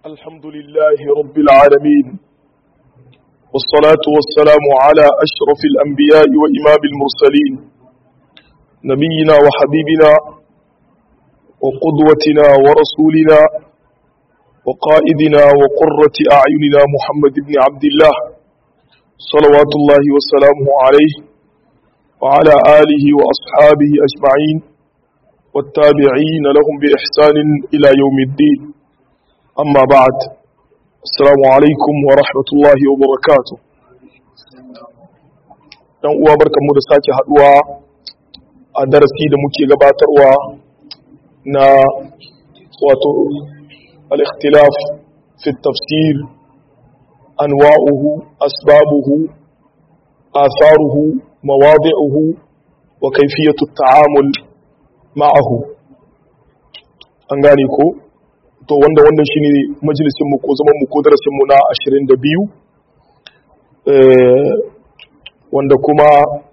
الحمد لله رب العالمين والصلاة والسلام على أشرف الأنبياء وإمام المرسلين نبينا وحبيبنا وقدوتنا ورسولنا وقائدنا وقرة أعيننا محمد بن عبد الله صلوات الله وسلامه عليه وعلى آله وأصحابه أجمعين والتابعين لهم بإحسان إلى يوم الدين أما بعد السلام عليكم ورحمة الله وبركاته dan uwa barkanmu da sake haduwa a darasi da muke gabatarwa na wato al-ikhtilaf fi tafsir anwa'uhu asbabuhu atharuhu mawadi'uhu wa kayfiyatu at-ta'amul ma'ahu an gane ko to wanda wannan shine majalisin mu ko zaman mu ko darasin mu na 22 eh wanda kuma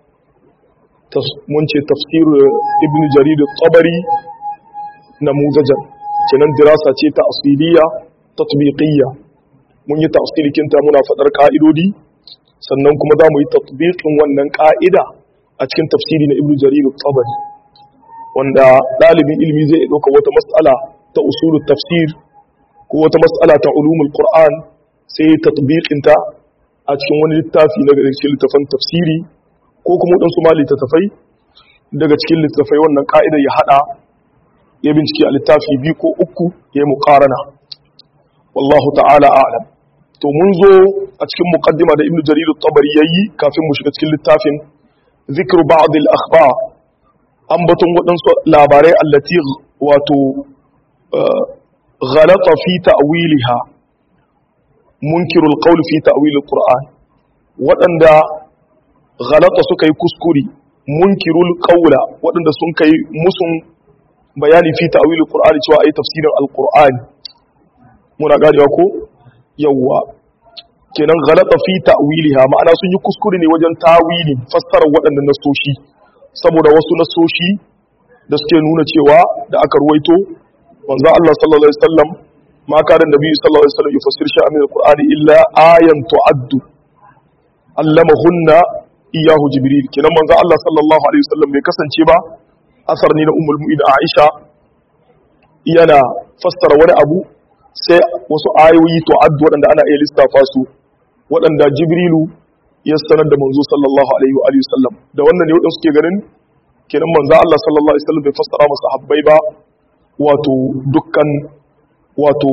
mun ce tafsir ibn jarir at-tabari namuzajan kenan dirasa ce ta asiliya tatbiqiyya mun yi tafsirikin ta muna fadar ka'idodi sannan kuma za mu yi tatbiqin wannan ka'ida a cikin tafsiri na ibn jarir at-tabari wanda ɗalibin ilimi zai ɗauka wata matsala ta usulun tafsir ko wata matsala ta ulumul qur'an sai tatbiqinta a cikin wani littafi na cikin littafin tafsiri ko kuma waɗansu ma littattafai daga cikin littattafai wannan ka'idar ya haɗa ya bincike a littafi biyu ko uku ya yi muƙarana wallahu ta'ala a'lam to mun zo a cikin muqaddima da ibnu jarir at-tabari yayi kafin mu shiga cikin littafin zikru ba'd al-akhbar ambaton waɗansu labarai allati wato ghalata fi ta'wiliha munkirul qawl fi ta'wilil qur'an waɗanda ghalata suka yi kuskuri munkirul qawla waɗanda sun kai musun bayani fi ta'wilil qur'an cewa ayi tafsirin alqur'ani muna ganewa ko yawwa kenan ghalata fi ta'wiliha ma'ana sun yi kuskure ne wajen tawili fassarar waɗannan nasoshi saboda wasu nasoshi da suke nuna cewa da aka ruwaito manzo Allah sallallahu alaihi wasallam ma kana nabi sallallahu alaihi wasallam yufassir shay'an min alqur'ani illa ayan tu'addu allamahunna iyahu jibril kenan manzo Allah sallallahu alaihi wasallam bai kasance ba asar ne na ummul mu'minin Aisha yana fassara wani abu sai wasu ayoyi tu'addu waɗanda ana iya lissafa su waɗanda jibrilu ya sanar da manzo sallallahu alaihi wa alihi wasallam da wannan ne wadanda suke ganin kenan manzo Allah sallallahu alaihi wasallam bai fassara masa habbai ba wato dukkan wato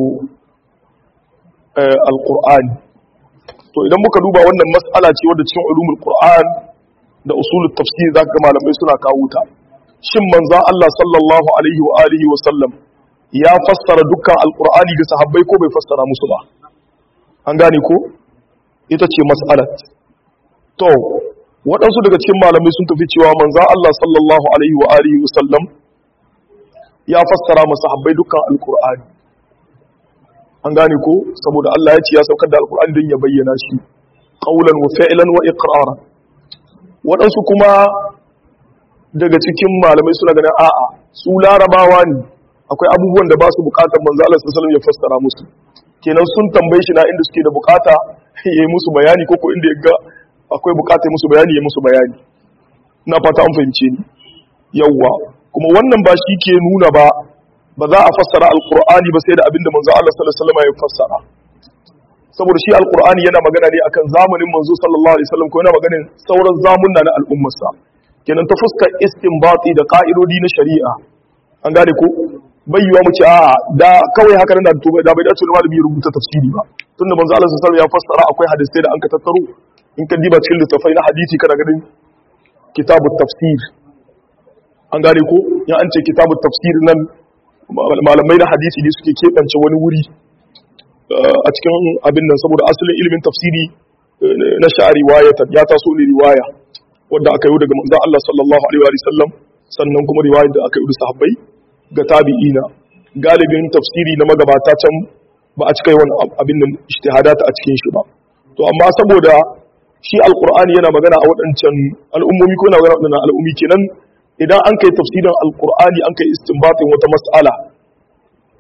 alqur'ani to idan muka duba wannan mas'ala ce wadda cikin ulumul qur'an da usulut tafsir zaka ga malamai suna kawo ta shin manzo Allah sallallahu alaihi wa alihi wasallam ya fassara dukkan alqur'ani ga sahabbai ko bai fassara musu ba an gane ko ita ce mas'alat to waɗansu daga cikin malamai sun tafi cewa manza Allah sallallahu alaihi wa alihi wa sallam ya fassara masa habbai dukkan alkur'ani an gane ko saboda Allah ya ce ya saukar da alkur'ani don ya bayyana shi qaulan wa fi'lan wa iqraran waɗansu kuma daga cikin malamai suna ganin a'a su larabawa ne akwai abubuwan da ba su bukatar manzo Allah sallallahu alaihi wa sallam ya fassara musu kenan sun tambaye shi na inda suke da bukata ya yi musu bayani ko ko inda ya ga akwai bukatar musu bayani ya musu bayani na fata an fahimce ni yawwa kuma wannan ba shi ke nuna ba ba za a fassara alqur'ani ba sai da abinda manzo Allah sallallahu alaihi wasallam ya fassara saboda shi alqur'ani yana magana ne akan zamanin manzo sallallahu alaihi wasallam ko yana maganin sauran zamunna na al'ummarsa kenan ta fuskar istinbati da ka'idodi na shari'a an gane ko bayyuwa mu ce a da kawai haka nan da da bai dace malami rubuta tafsiri ba tunda manzo Allah sallallahu alaihi wasallam ya fassara akwai hadisai da an ka tattaro in ka diba cikin littafai na hadisi kana ganin kitabut tafsir an gane ko ya an ce kitabut tafsir nan malamai na hadisi ne suke keɓance wani wuri a cikin abin nan saboda asalin ilimin tafsiri na sha'a riwayatan ya taso ne riwaya wanda aka yi daga manzon Allah sallallahu alaihi wa sallam sannan kuma riwayar da aka yi da sahabbai ga tabi'ina galibin tafsiri na magabata can ba a cika yawan abin nan ijtihadata a cikin shi ba to amma saboda shi alqur'ani yana magana a waɗancan al'ummomi ko yana magana a waɗannan al'ummi kenan idan an kai tafsirin alqur'ani an kai istinbatin wata mas'ala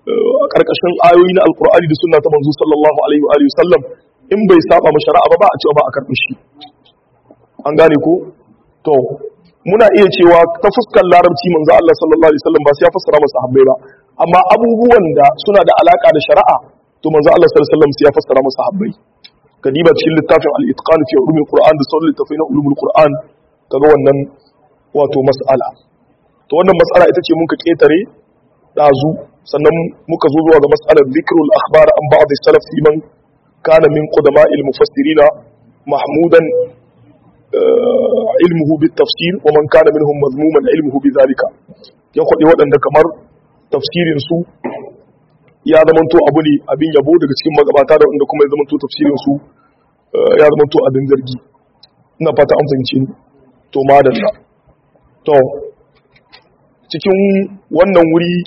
a karkashin ayoyi na alqur'ani da sunna ta manzo sallallahu alaihi wa alihi wasallam in bai saba ma shari'a ba ba a cewa ba a karbi shi an gane ko to muna iya cewa ta fuskar larabci manzo Allah sallallahu alaihi wasallam ba sai ya fassara masa habbai ba amma abubuwan da suna da alaka da shari'a to manzo Allah sallallahu alaihi wasallam sai ya fassara masa habbai kadiba cikin littafin al-itqan fi ulumul qur'an da sauran littafai na ulumul qur'an kaga wannan wato mas'ala to wannan mas'ala ita ce mun ka ketare dazu sannan muka zo zuwa ga mas'alar dhikrul akhbar an ba'd as-salaf fi man kana min qudama'il mufassirina mahmudan ilmuhu bit tafsir wa man kana minhum mazmuman ilmuhu bi zalika ya kwade waɗanda kamar tafsirin su ya zamanto abu ne abin yabo daga cikin magabata da wanda kuma ya zamanto tafsirin su ya zamanto abin zargi ina fata an fahimce ni to madalla to cikin wannan wuri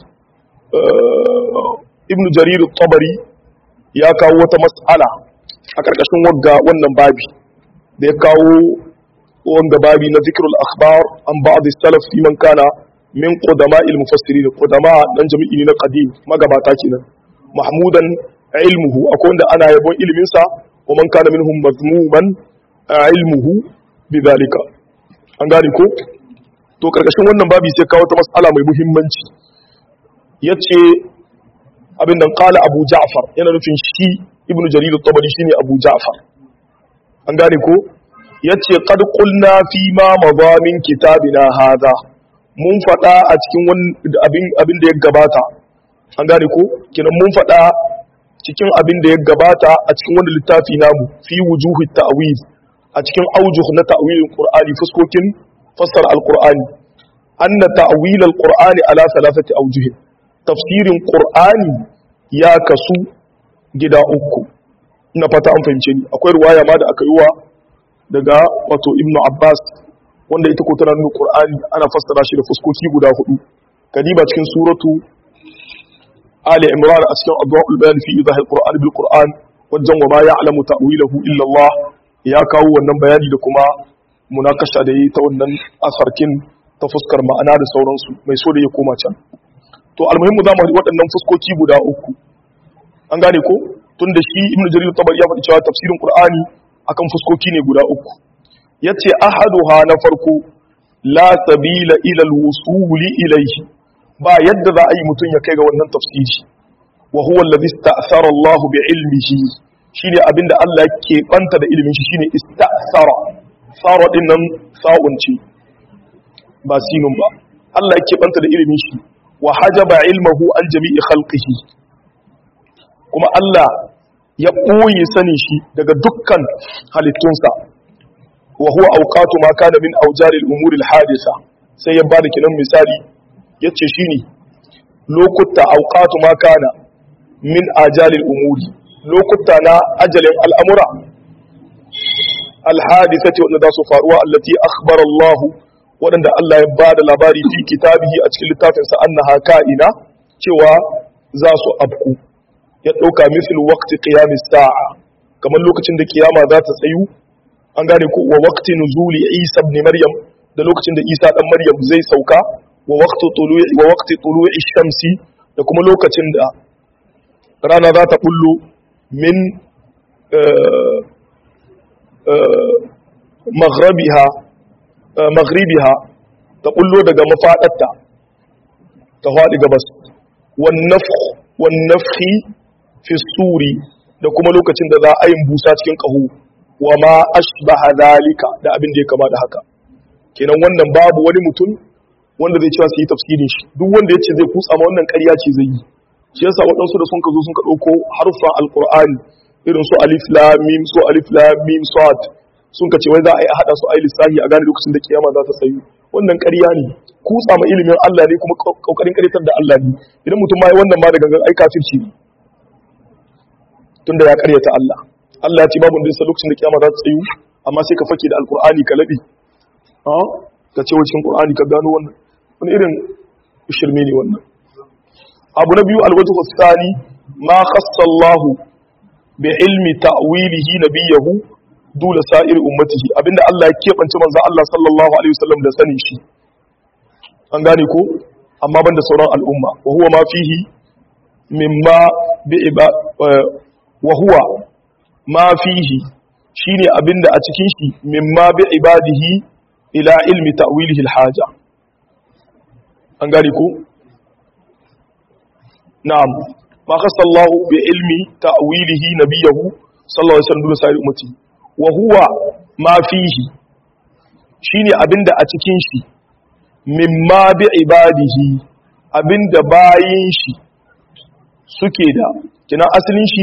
ibn jarir tabari ya kawo wata mas'ala a ƙarƙashin wagga wannan babi da ya kawo wanga babi na zikrul akhbar an ba'd salaf fi man kana min qudama il mufassirin qudama dan jami'i ne na qadim magabata kenan mahmudan ilmuhu akwai wanda ana yabon ilimin sa wa man kana minhum mazmuman ilmuhu bidhalika an gane ko to karkashin wannan babi sai kawo ta mas'ala mai muhimmanci yace abin nan qala abu ja'far yana nufin shi ibnu jarir at-tabari shine abu ja'far an gane ko yace qad qulna fi ma madamin kitabina hadha mun fada a cikin abin abin da ya gabata an gane ko kinan mun fada cikin abin da ya gabata a cikin wani littafi namu fi wujuhi ta'wil a cikin aujuh na ta'wilin qur'ani fuskokin fassar al-qur'ani anna ta'wil al-qur'ani ala thalathati awjuh tafsirin qur'ani ya kasu gida uku ina fata an fahimce ni akwai ruwaya ma da aka yi wa daga wato ibn abbas wanda ita ko tana nuna qur'ani ana fassara shi da fuskoki guda hudu kadiba cikin suratu ali imran a cikin adwaul bayan fi idahil qur'an bil qur'an wajen wa ma ya'lamu ta'wilahu illa allah ya kawo wannan bayani da kuma munakasha da yi ta wannan asarkin ta fuskar ma'ana da sauransu mai so da ya koma can to almuhimmu za mu waɗannan fuskoki guda uku an gane ko tun da shi ibn jarir tabari ya faɗi cewa tafsirin qur'ani akan fuskoki ne guda uku yace ahaduha na farko la sabila ila alwusuli ilayhi ba yadda za a yi mutum ya kai ga wannan tafsiri wa huwa alladhi ista'thara Allah bi ilmihi shine abinda Allah yake banta da ilimin shi shine ista'thara sara din nan sa'un ce ba sinun ba Allah yake banta da ilimin shi wa hajaba ilmahu an jami'i khalqihi kuma Allah ya ɓoye sani shi daga dukkan halittunsa wa huwa auqatu ma kana min aujaril umuri hadisa sai ya bada kinan misali yace shine lokuta auqatu ma kana min ajalil umuri lokuta na ajalin al'amura alhadisati wanda za su faruwa allati akhbara Allah waɗanda Allah ya bada labari fi kitabihi a cikin littafinsa annaha ka'ina cewa za su abku ya ɗauka misal waqti qiyamis sa'a kamar lokacin da kiyama za ta tsayu an gane ko wa waqti nuzuli Isa ibn Maryam da lokacin da Isa dan Maryam zai sauka wa waqti tulu'i wa waqti tulu'i shamsi da kuma lokacin da rana za ta bullo min maghribiha maghribiha ta bullo daga mafadarta ta faɗi gabas wan nafkh wan nafhi fi suri da kuma lokacin da za a yin busa cikin ƙaho wa ma ashbaha zalika da abin da ya kama da haka kenan wannan babu wani mutum wanda zai cewa su yi tafsirin shi duk wanda ya ce zai kutsa ma wannan ƙarya ce zai yi shi yasa waɗansu da sun ka zo sun ka ɗauko harfan alƙur'ani irin su alif lam mim su alif lam mim sad sun ka ce wai za a yi haɗa su a yi lissahi a gane lokacin da kiyama za ta tsayu wannan ƙarya ne kutsa ma ilimin Allah ne kuma ƙoƙarin ƙaritar da Allah ne idan mutum ma yi wannan ma da gangan ai kafirci ne tunda ya karyata Allah Allah ya ce babu da lokacin da kiyama za ta tsayu amma sai ka fake da alkur'ani ka labe ha ka ce cikin qur'ani ka gano wannan wani irin shirme ne wannan abu na biyu alwajhu thani ma khassa Allah bi ilmi ta'wilihi nabiyahu dula sa'ir ummatihi abinda Allah ya kebance manzo Allah sallallahu alaihi wasallam da sanin shi an gane ko amma banda sauran al'umma wa huwa ma fihi mimma bi wa huwa ma fihi shine abinda a cikin shi mimma bi ibadihi ila ilmi ta'wilihi al-haja an gari ko na'am ma khassa Allah bi ilmi ta'wilihi nabiyahu sallallahu alaihi wasallam sai ummati wa huwa ma fihi shine abinda a cikin shi mimma bi ibadihi abinda bayin shi suke da kina asalin shi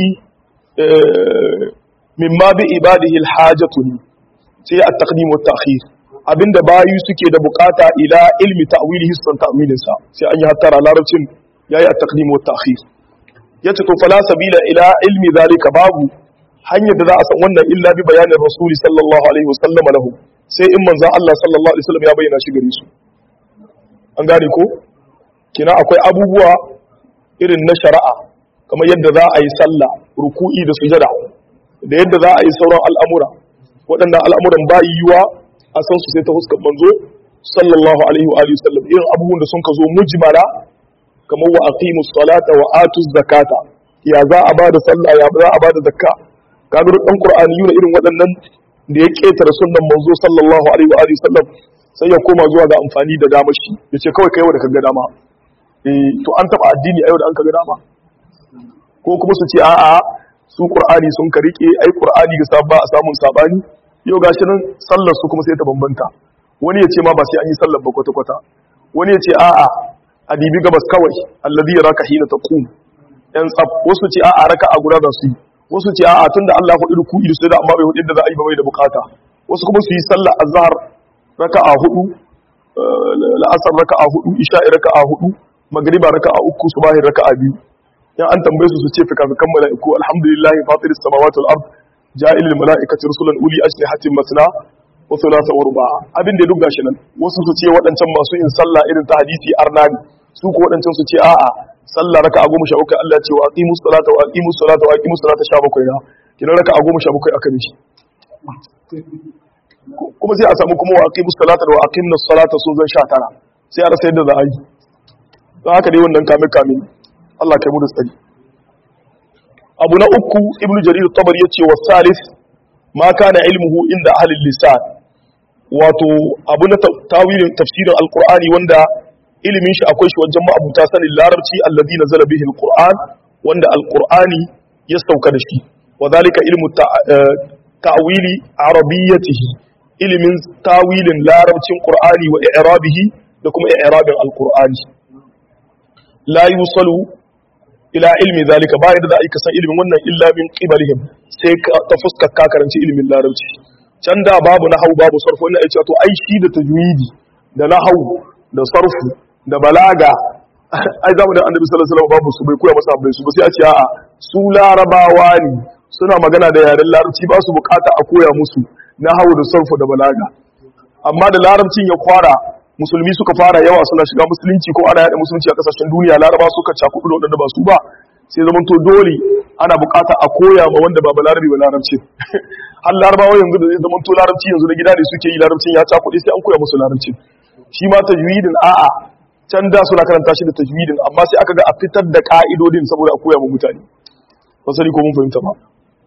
mimma bi ibadihi alhajatu sai at-taqdim wa at-ta'khir abinda bayi suke da bukata ila ilmi ta'wilihi san ta'wilin sa sai an yi hattara larabcin yayi at-taqdim wa at-ta'khir yace to fala sabila ila ilmi zalika babu hanyar da za a san wannan illa bi bayanin rasuli sallallahu alaihi wasallam lahu sai in manzon Allah sallallahu alaihi wasallam ya bayyana shi gare su an gane ko kina akwai abubuwa irin na shari'a kamar yadda za a yi sallah ruku'i da sujada da yadda za a yi sauran al'amura waɗannan al'amuran ba yiwuwa a san su sai ta huskar manzo sallallahu alaihi wa alihi wasallam irin abubuwan da sun ka zo mujmala kamar wa aqimus salata wa atuz zakata ya za a bada sallah ya za a bada zakka kaga duk dan qur'ani yuna irin waɗannan da ya ketare sunnan manzo sallallahu alaihi wa alihi wasallam sai ya koma zuwa ga amfani da damar shi yace kawai kai wanda kaga dama eh to an taba addini a yau da an kaga dama ko kuma su ce a'a su qur'ani sun ka rike ai qur'ani ga sabba a samun sabani yau gashi nan sallar su kuma sai ta bambanta wani ya ce ma ba sai an yi sallar ba kwata kwata wani ya ce a'a adibi gabas kawai alladhi yaraka hina taqum yan tsaf wasu ce a'a raka'a guda za su yi wasu ce a'a tunda Allah hudu ruku idu sai da amma bai hudu da za a yi ba bai da bukata wasu kuma su yi sallar azhar raka'a hudu la'asar raka'a hudu isha'i raka'a hudu magriba raka'a uku subahi raka'a biyu yan an tambaye su su ce fika fikan mala'iku alhamdulillahi fatiris samawati wal ard ja'ilil mala'ikati rusulan uli ajnihatin masna wa thulatha wa ruba'a abin da duk gashi nan wasu su ce waɗancan masu yin sallah irin ta hadisi arnani su ko waɗancan su ce a'a sallah raka'a goma sha uku Allah ce wa aqimus salata wa aqimus salata wa aqimus salata sha bakwai na kina raka'a goma sha bakwai aka mishi kuma sai a samu kuma wa aqimus salata wa aqimus salata sun zan sha tara sai a rasa yadda za a yi don haka dai wannan kame kame Allah kai mu da tsari abu na uku ibnu jarir tabari yace wa salis ma kana ilmuhu inda ahli lisan wato abu na tawilin tafsirin alqur'ani wanda ilimin shi akwai shi wajen ma'abuta sanin larabci alladhi nazala bihi alquran wanda alqur'ani ya sauka da shi wa zalika ilmu ta'wili arabiyyatihi ilimin tawilin larabcin qur'ani wa i'rabihi da kuma i'rabin alqur'ani la yusalu ila ilmi zalika ba yadda za a yi kasan ilimin wannan illa min qibalihim sai ta fuskar ka karanci ilimin larabci can da babu nahau babu sarfu wannan ya ce to ai shi da tajwidi da nahau da sarfu da balaga ai zamu da annabi sallallahu alaihi wasallam babu su bai koya masa bai su ba sai a ce a'a su larabawa ne suna magana da yaren larabci ba su bukata a koya musu nahau da sarfu da balaga amma da larabcin ya kwara musulmi suka fara yawa suna shiga musulunci ko ana yada musulunci a kasashen duniya laraba suka cakudu da wadanda ba su ba sai zaman to dole ana bukata a koya ma wanda ba balarabi ba larabci har larabawa yanzu da zai zaman to larabci yanzu na gida ne suke yi larabcin ya cakudu sai an koya musu larabci shi ma tajwidin a'a can da suna karanta shi da tajwidin amma sai aka ga a fitar da ka'idodin saboda a koya ma mutane ba sani ko mun fahimta ba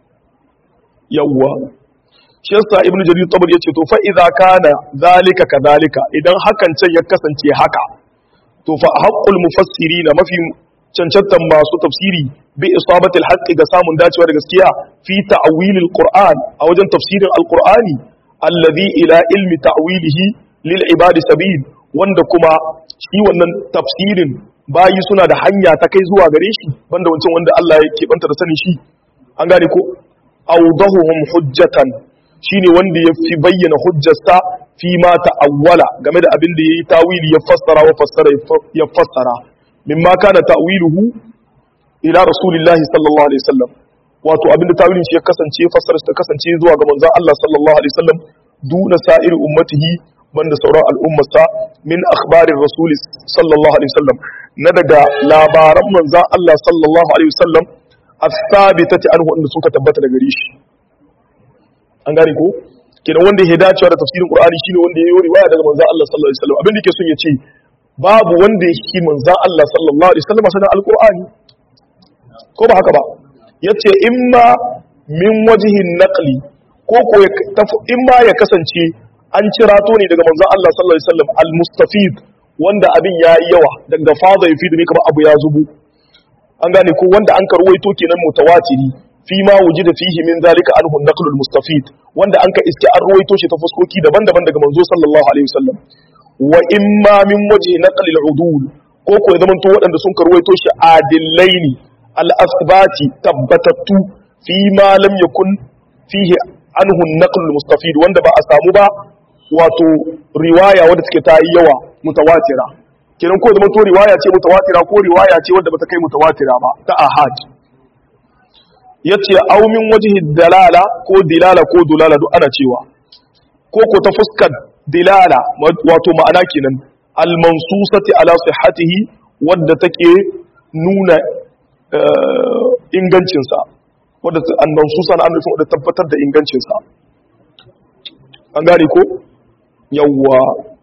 yawwa shi yasa ibnu jarir tabari yace to fa idza kana zalika kadhalika idan hakan can ya kasance haka to fa haqqul mufassirin mafi cancantan masu tafsiri bi isabatil haqqi ga samun dacewa da gaskiya fi ta'wilil qur'an a wajen tafsirin alqur'ani alladhi ila ilmi ta'wilihi lil ibadi sabil wanda kuma shi wannan tafsirin bayi suna da hanya ta kai zuwa gare shi banda wancan wanda Allah ya keɓanta da sanin shi an gane ko awdahuhum hujjatan shine wanda ya fi bayyana hujjarsa fi ma ta'awwala game da abin da yayi tawili ya fassara wa fassara ya fassara mimma kana ta'wiluhu ila rasulillahi sallallahu alaihi wasallam wato abin da tawilin shi ya kasance fassara ta kasance zuwa ga manzon Allah sallallahu alaihi wasallam duna sa'ir ummatihi banda sauran al'ummarsa min akhbarir rasul sallallahu alaihi wasallam na daga labaran manzon Allah sallallahu alaihi wasallam as-sabitati anhu wanda suka tabbata daga gare shi an gane ko kenan wanda ya dacewa da tafsirin qur'ani shine wanda ya yi riwaya daga manzon Allah sallallahu alaihi wasallam abin da yake son ya ce babu wanda ya shi manzon Allah sallallahu alaihi wasallam sanan alqur'ani ko ba haka ba yace imma min wajhin naqli ko ko imma ya kasance an cirato ne daga manzon Allah sallallahu alaihi wasallam al-mustafid wanda abin yayi yawa daga fada yafidu ne kamar abu ya zubu an gane ko wanda an karwaito kenan mutawatiri fi ma wujida fihi min zalika anhu naqlul mustafid wanda an ka iske an ruwaito shi ta fuskoki daban-daban daga manzo sallallahu alaihi wasallam wa imma min wajhi naqlil udul ko ko ya zamanto waɗanda sun karwaito shi adillaini al-asbati tabbatattu fi ma lam yakun fihi anhu naqlul mustafid wanda ba a samu ba wato riwaya wadda take ta yi yawa mutawatira kenan ko zamanto riwaya ce mutawatira ko riwaya ce wadda bata kai mutawatira ba ta ahad yace aw min wajhi dalala ko dilala ko dulala duk ana cewa ko ko ta fuskar dilala wato ma'ana kenan al mansusati ala sihhatihi wadda take nuna ingancin sa wadda an mansusa na annufin wadda tabbatar da ingancin sa an gane ko yawwa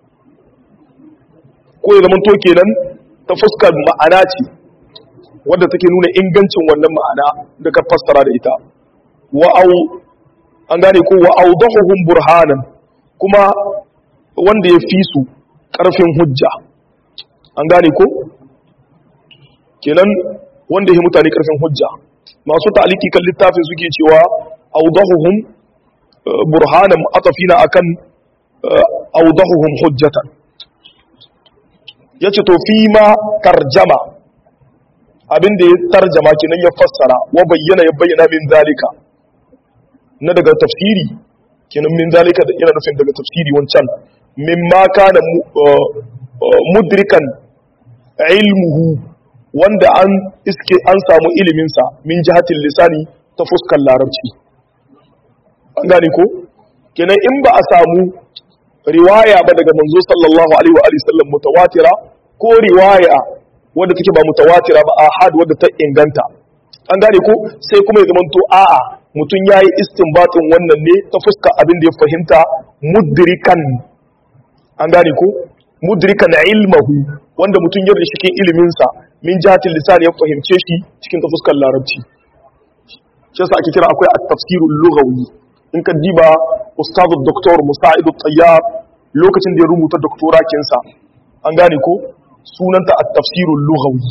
ko ya zama to kenan ta fuskar ma'ana ce wadda take nuna ingancin wannan ma'ana da ka fassara da ita wa'au an gane ko wa'audahuhum burhanan kuma wanda ya fi su ƙarfin hujja an gane ko kenan wanda ya mutane ƙarfin hujja masu ta'aliki kan littafin suke cewa audahuhum burhanan atafina akan audahuhum hujjatan yace to fi ma tarjama abinda ya tarjama kenan ya fassara wa bayyana ya bayyana min zalika na daga tafsiri kenan min zalika da ina nufin daga tafsiri wancan min ma kana mudrikan ilmuhu wanda an iske an samu iliminsa min jihatin lisani ta fuskar larabci an gane ko kenan in ba a samu riwaya ba daga manzo sallallahu alaihi wa alihi sallam mutawatira ko riwaya wadda take ba mutawatira ba ahad wadda ta inganta an gane ko sai kuma ya zamanto a'a mutum yayi istinbatin wannan ne ta fuska abin da ya fahimta mudrikan an gane ko mudrikan ilmahu wanda mutum ya da cikin ilimin sa min jihatil lisan ya fahimce shi cikin ta fuskar larabci shi yasa ake kira akwai at-tafsirul lughawi in ka diba ustazu doktor musa'id tayyar lokacin da ya rubuta doktorakinsa an gane ko sunanta at-tafsirul lughawi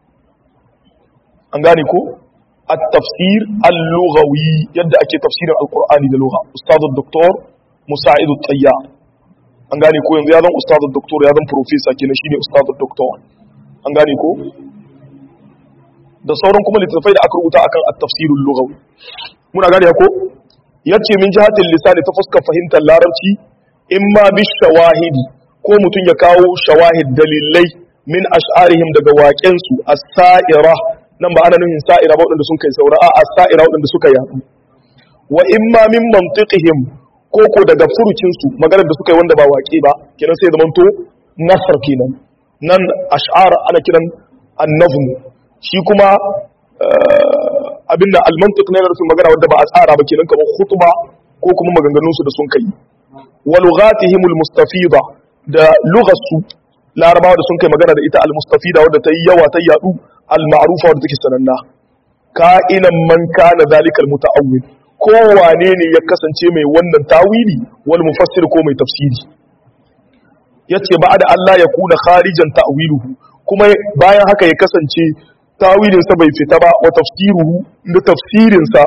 an gane ko at-tafsir al-lughawi yadda ake tafsirin alqur'ani da lugha ustazu doktor musa'id tayyar an gane ko yanzu ya zan ustazu doktor ya zan professor kenan shine ustazu doktor an gane ko da sauran kuma littattafai da aka rubuta akan at-tafsirul lughawi muna gane ko yace min jihatil lisani ta fuskar fahimtar larabci imma bi shawahidi ko mutum ya kawo shawahid dalilai min ash'arihim daga waƙen su as-sa'ira nan ba ana nufin sa'ira ba wadanda sun kai saura a as-sa'ira wadanda suka yadu wa imma min mantiqihim ko ko daga furucin su maganar da suka yi wanda ba waƙe ba kenan sai zamanto nasr kenan nan ash'ar ana kiran an-nazm shi kuma abin da almantuk ne rufin magana wadda ba a tsara ba kenan kamar khutba ko kuma maganganunsu da sun kai wa lughatihimul mustafida da lughatsu larabawa da sun kai magana da ita al-mustafida wadda ta yi yawa ta yadu al-ma'rufa wadda take sananna ka'inan man kana zalika al-muta'awwil ko wane ne ya kasance mai wannan tawili wal mufassir ko mai tafsiri yace ba da Allah ya kuna kharijan ta'wiluhu kuma bayan haka ya kasance tawilinsa bai fita ba wa tafsiruhu da tafsirinsa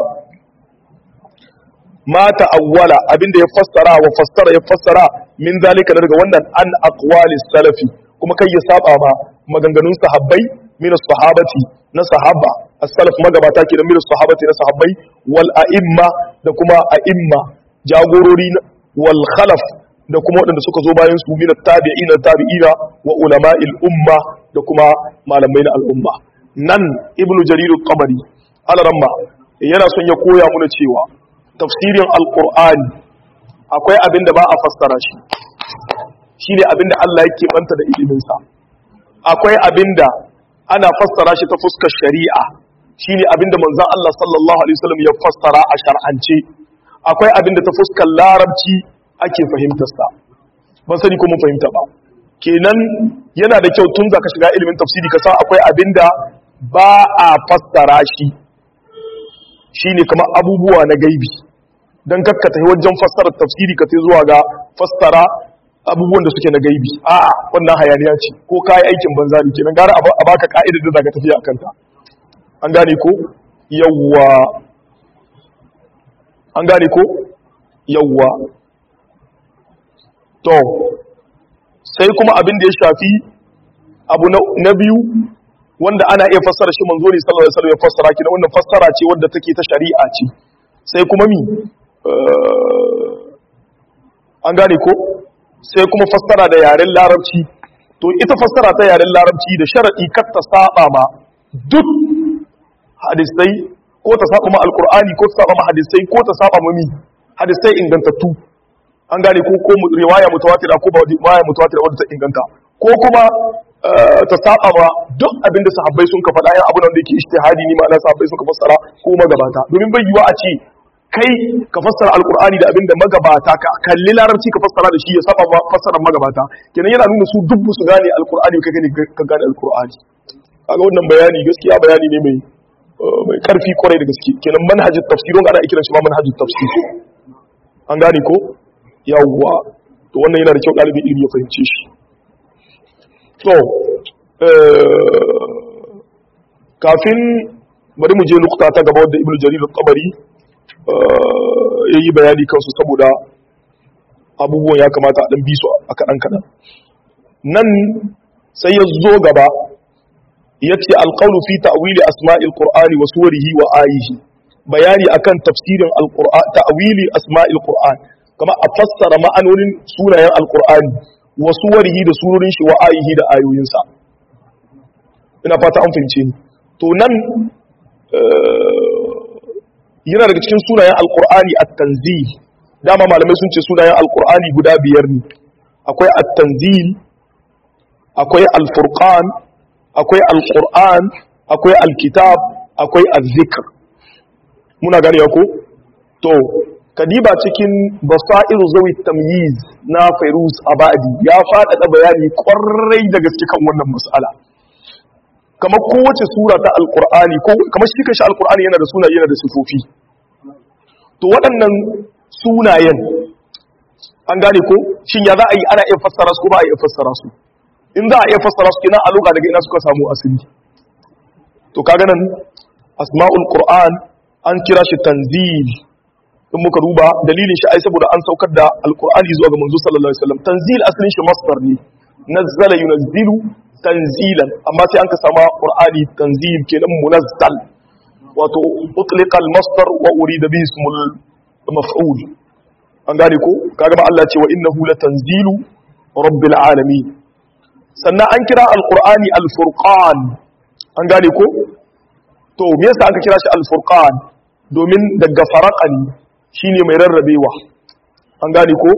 ma ta'awwala abinda ya fassara wa fassara ya fassara min zalika daga wannan an aqwalis salafi kuma kai ya saba ma maganganun sahabbai min sahabati na sahaba as-salaf magabata kenan min sahabati na sahabbai wal a'imma da kuma a'imma jagorori wal khalaf da kuma waɗanda suka zo bayan su min tabi'ina tabi'ina wa ulama'il umma da kuma malamai na al'umma nan ibnu jarir al-qabari alaramma yana son ya koya muna cewa tafsirin alqur'ani akwai abin da ba a fassara shi shine abin da Allah yake banta da ilimin sa akwai abin da ana fassara shi ta fuskar shari'a shine abin da manzon Allah sallallahu alaihi wasallam ya fassara a shar'ance akwai abin da ta fuskar larabci ake fahimtar sa ban sani ko mun fahimta ba kenan yana da kyau tun zaka shiga ilimin tafsiri ka san akwai abin da ba a fassara shi shine kamar abubuwa na gaibi dan kakka tafi wajen fassarar tafsiri ka tai zuwa ga fassara abubuwan da suke na gaibi a'a wannan hayaniya ce ko kai aikin banza ne kenan gara a baka ka'idar da zaka tafi akan ta an gane ko yawwa an gane ko yawwa to sai kuma abin da ya shafi abu na biyu wanda ana iya fassara shi manzo ne sallallahu alaihi wasallam ya fassara ki wannan fassara ce wadda take ta shari'a ce sai kuma mi an gane ko sai kuma fassara da yaren larabci to ita fassara ta yaren larabci da sharadi kar ta saba ma duk hadisai ko ta saba ma alqur'ani ko ta saba ma hadisai ko ta saba ma mi hadisai ingantattu an gane ko ko riwaya mutawatira ko ba riwaya mutawatira wadda ta inganta ko kuma ta saba ma duk abin da sahabbai sun ka faɗa yan abin da yake ijtihadi ne ma'ana sahabbai sun ka fassara ko magabata domin bai yiwa a ce kai ka fassara alqur'ani da abin da magabata ka kalli larabci ka fassara da shi ya saba ma fassarar magabata kenan yana nuna su dubbu su gane alqur'ani ka gane ka gane alqur'ani kaga wannan bayani gaskiya bayani ne mai mai karfi kwarai da gaske kenan manhajin tafsir don ana kiran shi ma manhajin tafsir an gane ko yawwa to wannan yana da kyau ɗalibin ilimi ya fahimce shi to kafin bari mu je nukta ta gaba wadda ibnu jarir al-tabari ya yi bayani kansu saboda abubuwan ya kamata a ɗan bi su a kaɗan kaɗan nan sai ya zo gaba ya ce alƙaunu fi ta'wili asma'il qur'ani wa suwarihi wa ayihi bayani akan tafsirin ta'wili asma'il qur'an kama a fassara ma'anonin sunayen alqur'ani wa suwarihi da surorin shi wa ayihi da ayoyinsa ina fata an fahimce ni to nan yana daga cikin sunayen alqur'ani at-tanzil dama malamai sun ce sunayen alqur'ani guda biyar ne akwai at-tanzil akwai al-furqan akwai al-qur'an akwai al-kitab akwai az-zikr muna gane ko to kadiba cikin basairu zawi tamyiz na fairuz abadi ya faɗaɗa bayani ƙwarai da gaske kan wannan mas'ala kamar kowace sura ta alqur'ani ko kamar shi kashi alqur'ani yana da sunaye yana da sifofi to waɗannan sunayen an gane ko shin ya za a yi ana iya fassara su ko ba a iya fassara su in za a iya fassara su kenan a loka daga ina suka samu asali to kaga nan asma'ul qur'an an kira shi tanzil in muka duba dalilin shi ai saboda an saukar da alqur'ani zuwa ga manzo sallallahu alaihi wasallam tanzil asalin shi masdar ne nazzala yunazzilu tanzilan amma sai an ka sama qur'ani tanzil kenan munazzal wato utliqa al-masdar wa urida bihi ismul maf'ul an gane ko kaga ba Allah ce wa innahu latanzilu rabbil alamin sannan an kira alqur'ani al-furqan an gane ko to me yasa aka kira shi al-furqan domin daga faraqani shine mai rarrabewa an gane ko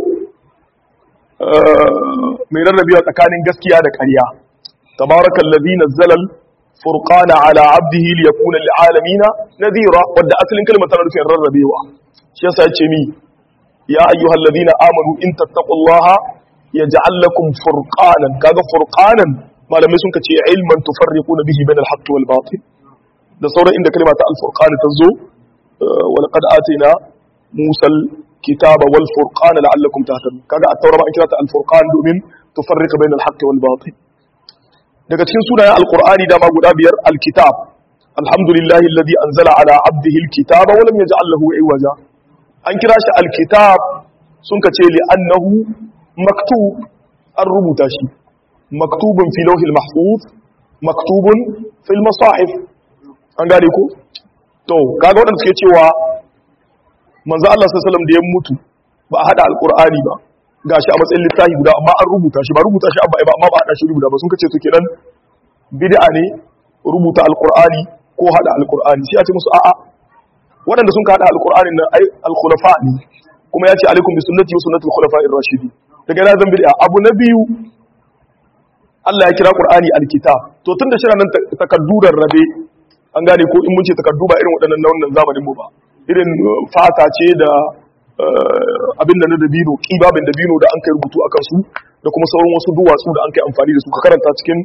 mai rarrabewa tsakanin gaskiya da ƙarya tabarakallazi nazzala al-furqana ala 'abdihi liyakuna lil'alamin nadhira wadda asalin kalmar tana nufin rarrabewa shi yasa yace mi ya ayyuhallazina amanu in tattaqullaha yaj'al lakum furqanan kaga furqanan malamai sun kace ilman tufarriquna bihi bainal haqqi wal batil da sauran inda kalma ta al-furqan ta zo wa laqad atina musa al-kitaba wal furqana la'allakum tahtadun kaga at-taura ma an kira ta al-furqan domin tufarriqa bainal haqqi wal batil daga cikin sunayen al-qur'ani dama guda biyar al-kitab alhamdulillahi alladhi anzala ala 'abdihi al-kitaba wa lam yaj'al lahu iwaja an kira shi al-kitab sun kace li annahu maktub an rubuta shi maktubun fi lauhil mahfuz maktubun fil masahif an gane ko to kaga wadanda suke cewa manzo Allah sallallahu alaihi wasallam da ya mutu ba a hada alqur'ani ba gashi a matsayin littafi guda amma an rubuta shi ba rubuta shi abba ba amma ba hada shi rubuta ba sun kace to kenan bid'a ne rubuta alqur'ani ko hada alqur'ani sai a ce musu a'a waɗanda sun ka hada alqur'anin nan ai al-khulafa ne kuma ya ce alaikum bi sunnati wa sunnati al-khulafa'ir rashidin daga na zan bid'a abu na biyu Allah ya kira Qur'ani alkitab to tunda shi nan takaddurar rabe an gane ko in mun ce takaddu ba irin waɗannan na wannan zamanin mu ba irin fata ce da abin da na dabino kibabin dabino da an kai rubutu akan su da kuma sauran wasu duwatsu da an kai amfani da su ka karanta cikin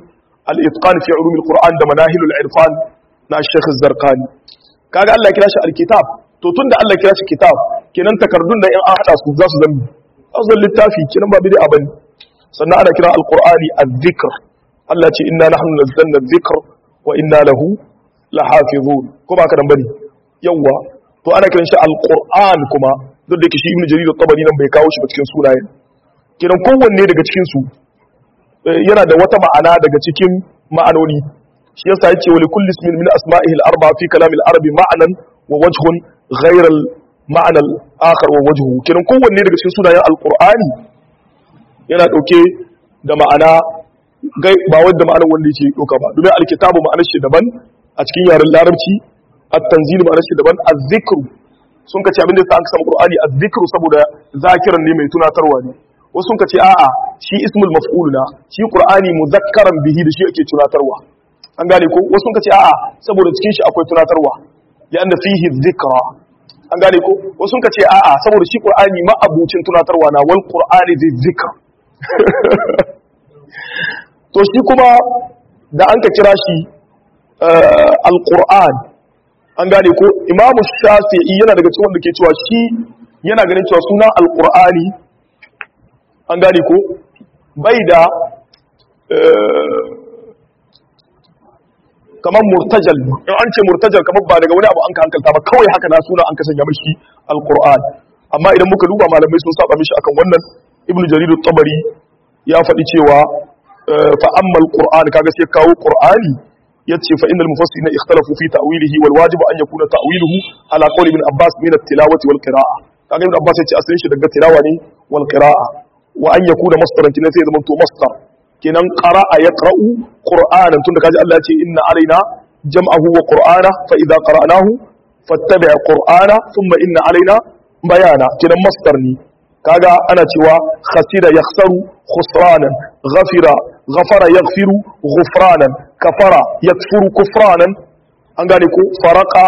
al-itqan fi ulum al-qur'an da manahilul irfan na Sheikh Az-Zarqani kaga Allah ya kira shi al-kitab to tunda Allah ya kira shi kitab kenan takardun da in an hada su za su zama azal littafi kenan ba bid'a bane sannan ana kira al-qur'ani adh-dhikr Allah ce inna nahnu nazzalna adh-dhikr wa inna lahu lahafizun ko ba ka dan bane yawa to ana kiran shi al-qur'an kuma duk da yake shi ibnu jarir at-tabari nan bai kawo shi ba cikin sunayen kenan kowanne daga cikin su yana da wata ma'ana daga cikin ma'anoni shi yasa yake wa likulli ismin min asma'ihi al-arba fi kalam al-arabi ma'anan wa wajhun ghayr al-ma'na al-akhar wa wajhu kenan kowanne daga cikin sunayen al-qur'ani yana dauke da ma'ana ba wanda ma'anar wanda yake dauka ba domin al-kitabu ma'anar shi daban a cikin yaren larabci at-tanzil ma'anar shi daban az-zikru sun kace abin da yasa an samu qur'ani az-zikru saboda zakiran ne mai tunatarwa ne wasu sun kace a'a shi ismul maf'ul na shi qur'ani muzakkaran bihi da shi ake tunatarwa an gane ko wasu sun kace a'a saboda cikin shi akwai tunatarwa lianna fihi dhikra an gane ko wasu sun kace a'a saboda shi qur'ani ma abucin tunatarwa na wal qur'ani dhikr to shi kuma da an ka kira shi al-qur'an an gane ko imamu shafi'i yana daga cikin wanda ke cewa shi yana ganin cewa sunan al-qur'ani an gane ko bai da kamar murtajal in an ce murtajal kamar ba daga wani abu an ka hankalta ba kawai haka na suna an ka sanya mashi alquran amma idan muka duba malamai sun saba mishi akan wannan ibnu jarir at-tabari ya faɗi cewa fa amma alquran kaga sai kawo qur'ani yace fa innal mufassirina ikhtalafu fi ta'wilihi wal wajib an yakuna ta'wiluhu ala qawli ibn abbas min at-tilawati wal qira'a kaga ibn abbas yace asalin shi daga tilawa ne wal qira'a wa an yakuna masdaran kinan sai zama to masdar kinan qara'a yaqra'u qur'anan tunda kaji Allah ya ce inna alaina jam'ahu wa qur'ana fa idza qara'nahu fattabi' qur'ana thumma inna alaina bayana kinan masdar ne kaga ana cewa khasira yakhsaru khusranan ghafira ghafara yaghfiru ghufranan kafara yakfuru kufranan an gane ko faraka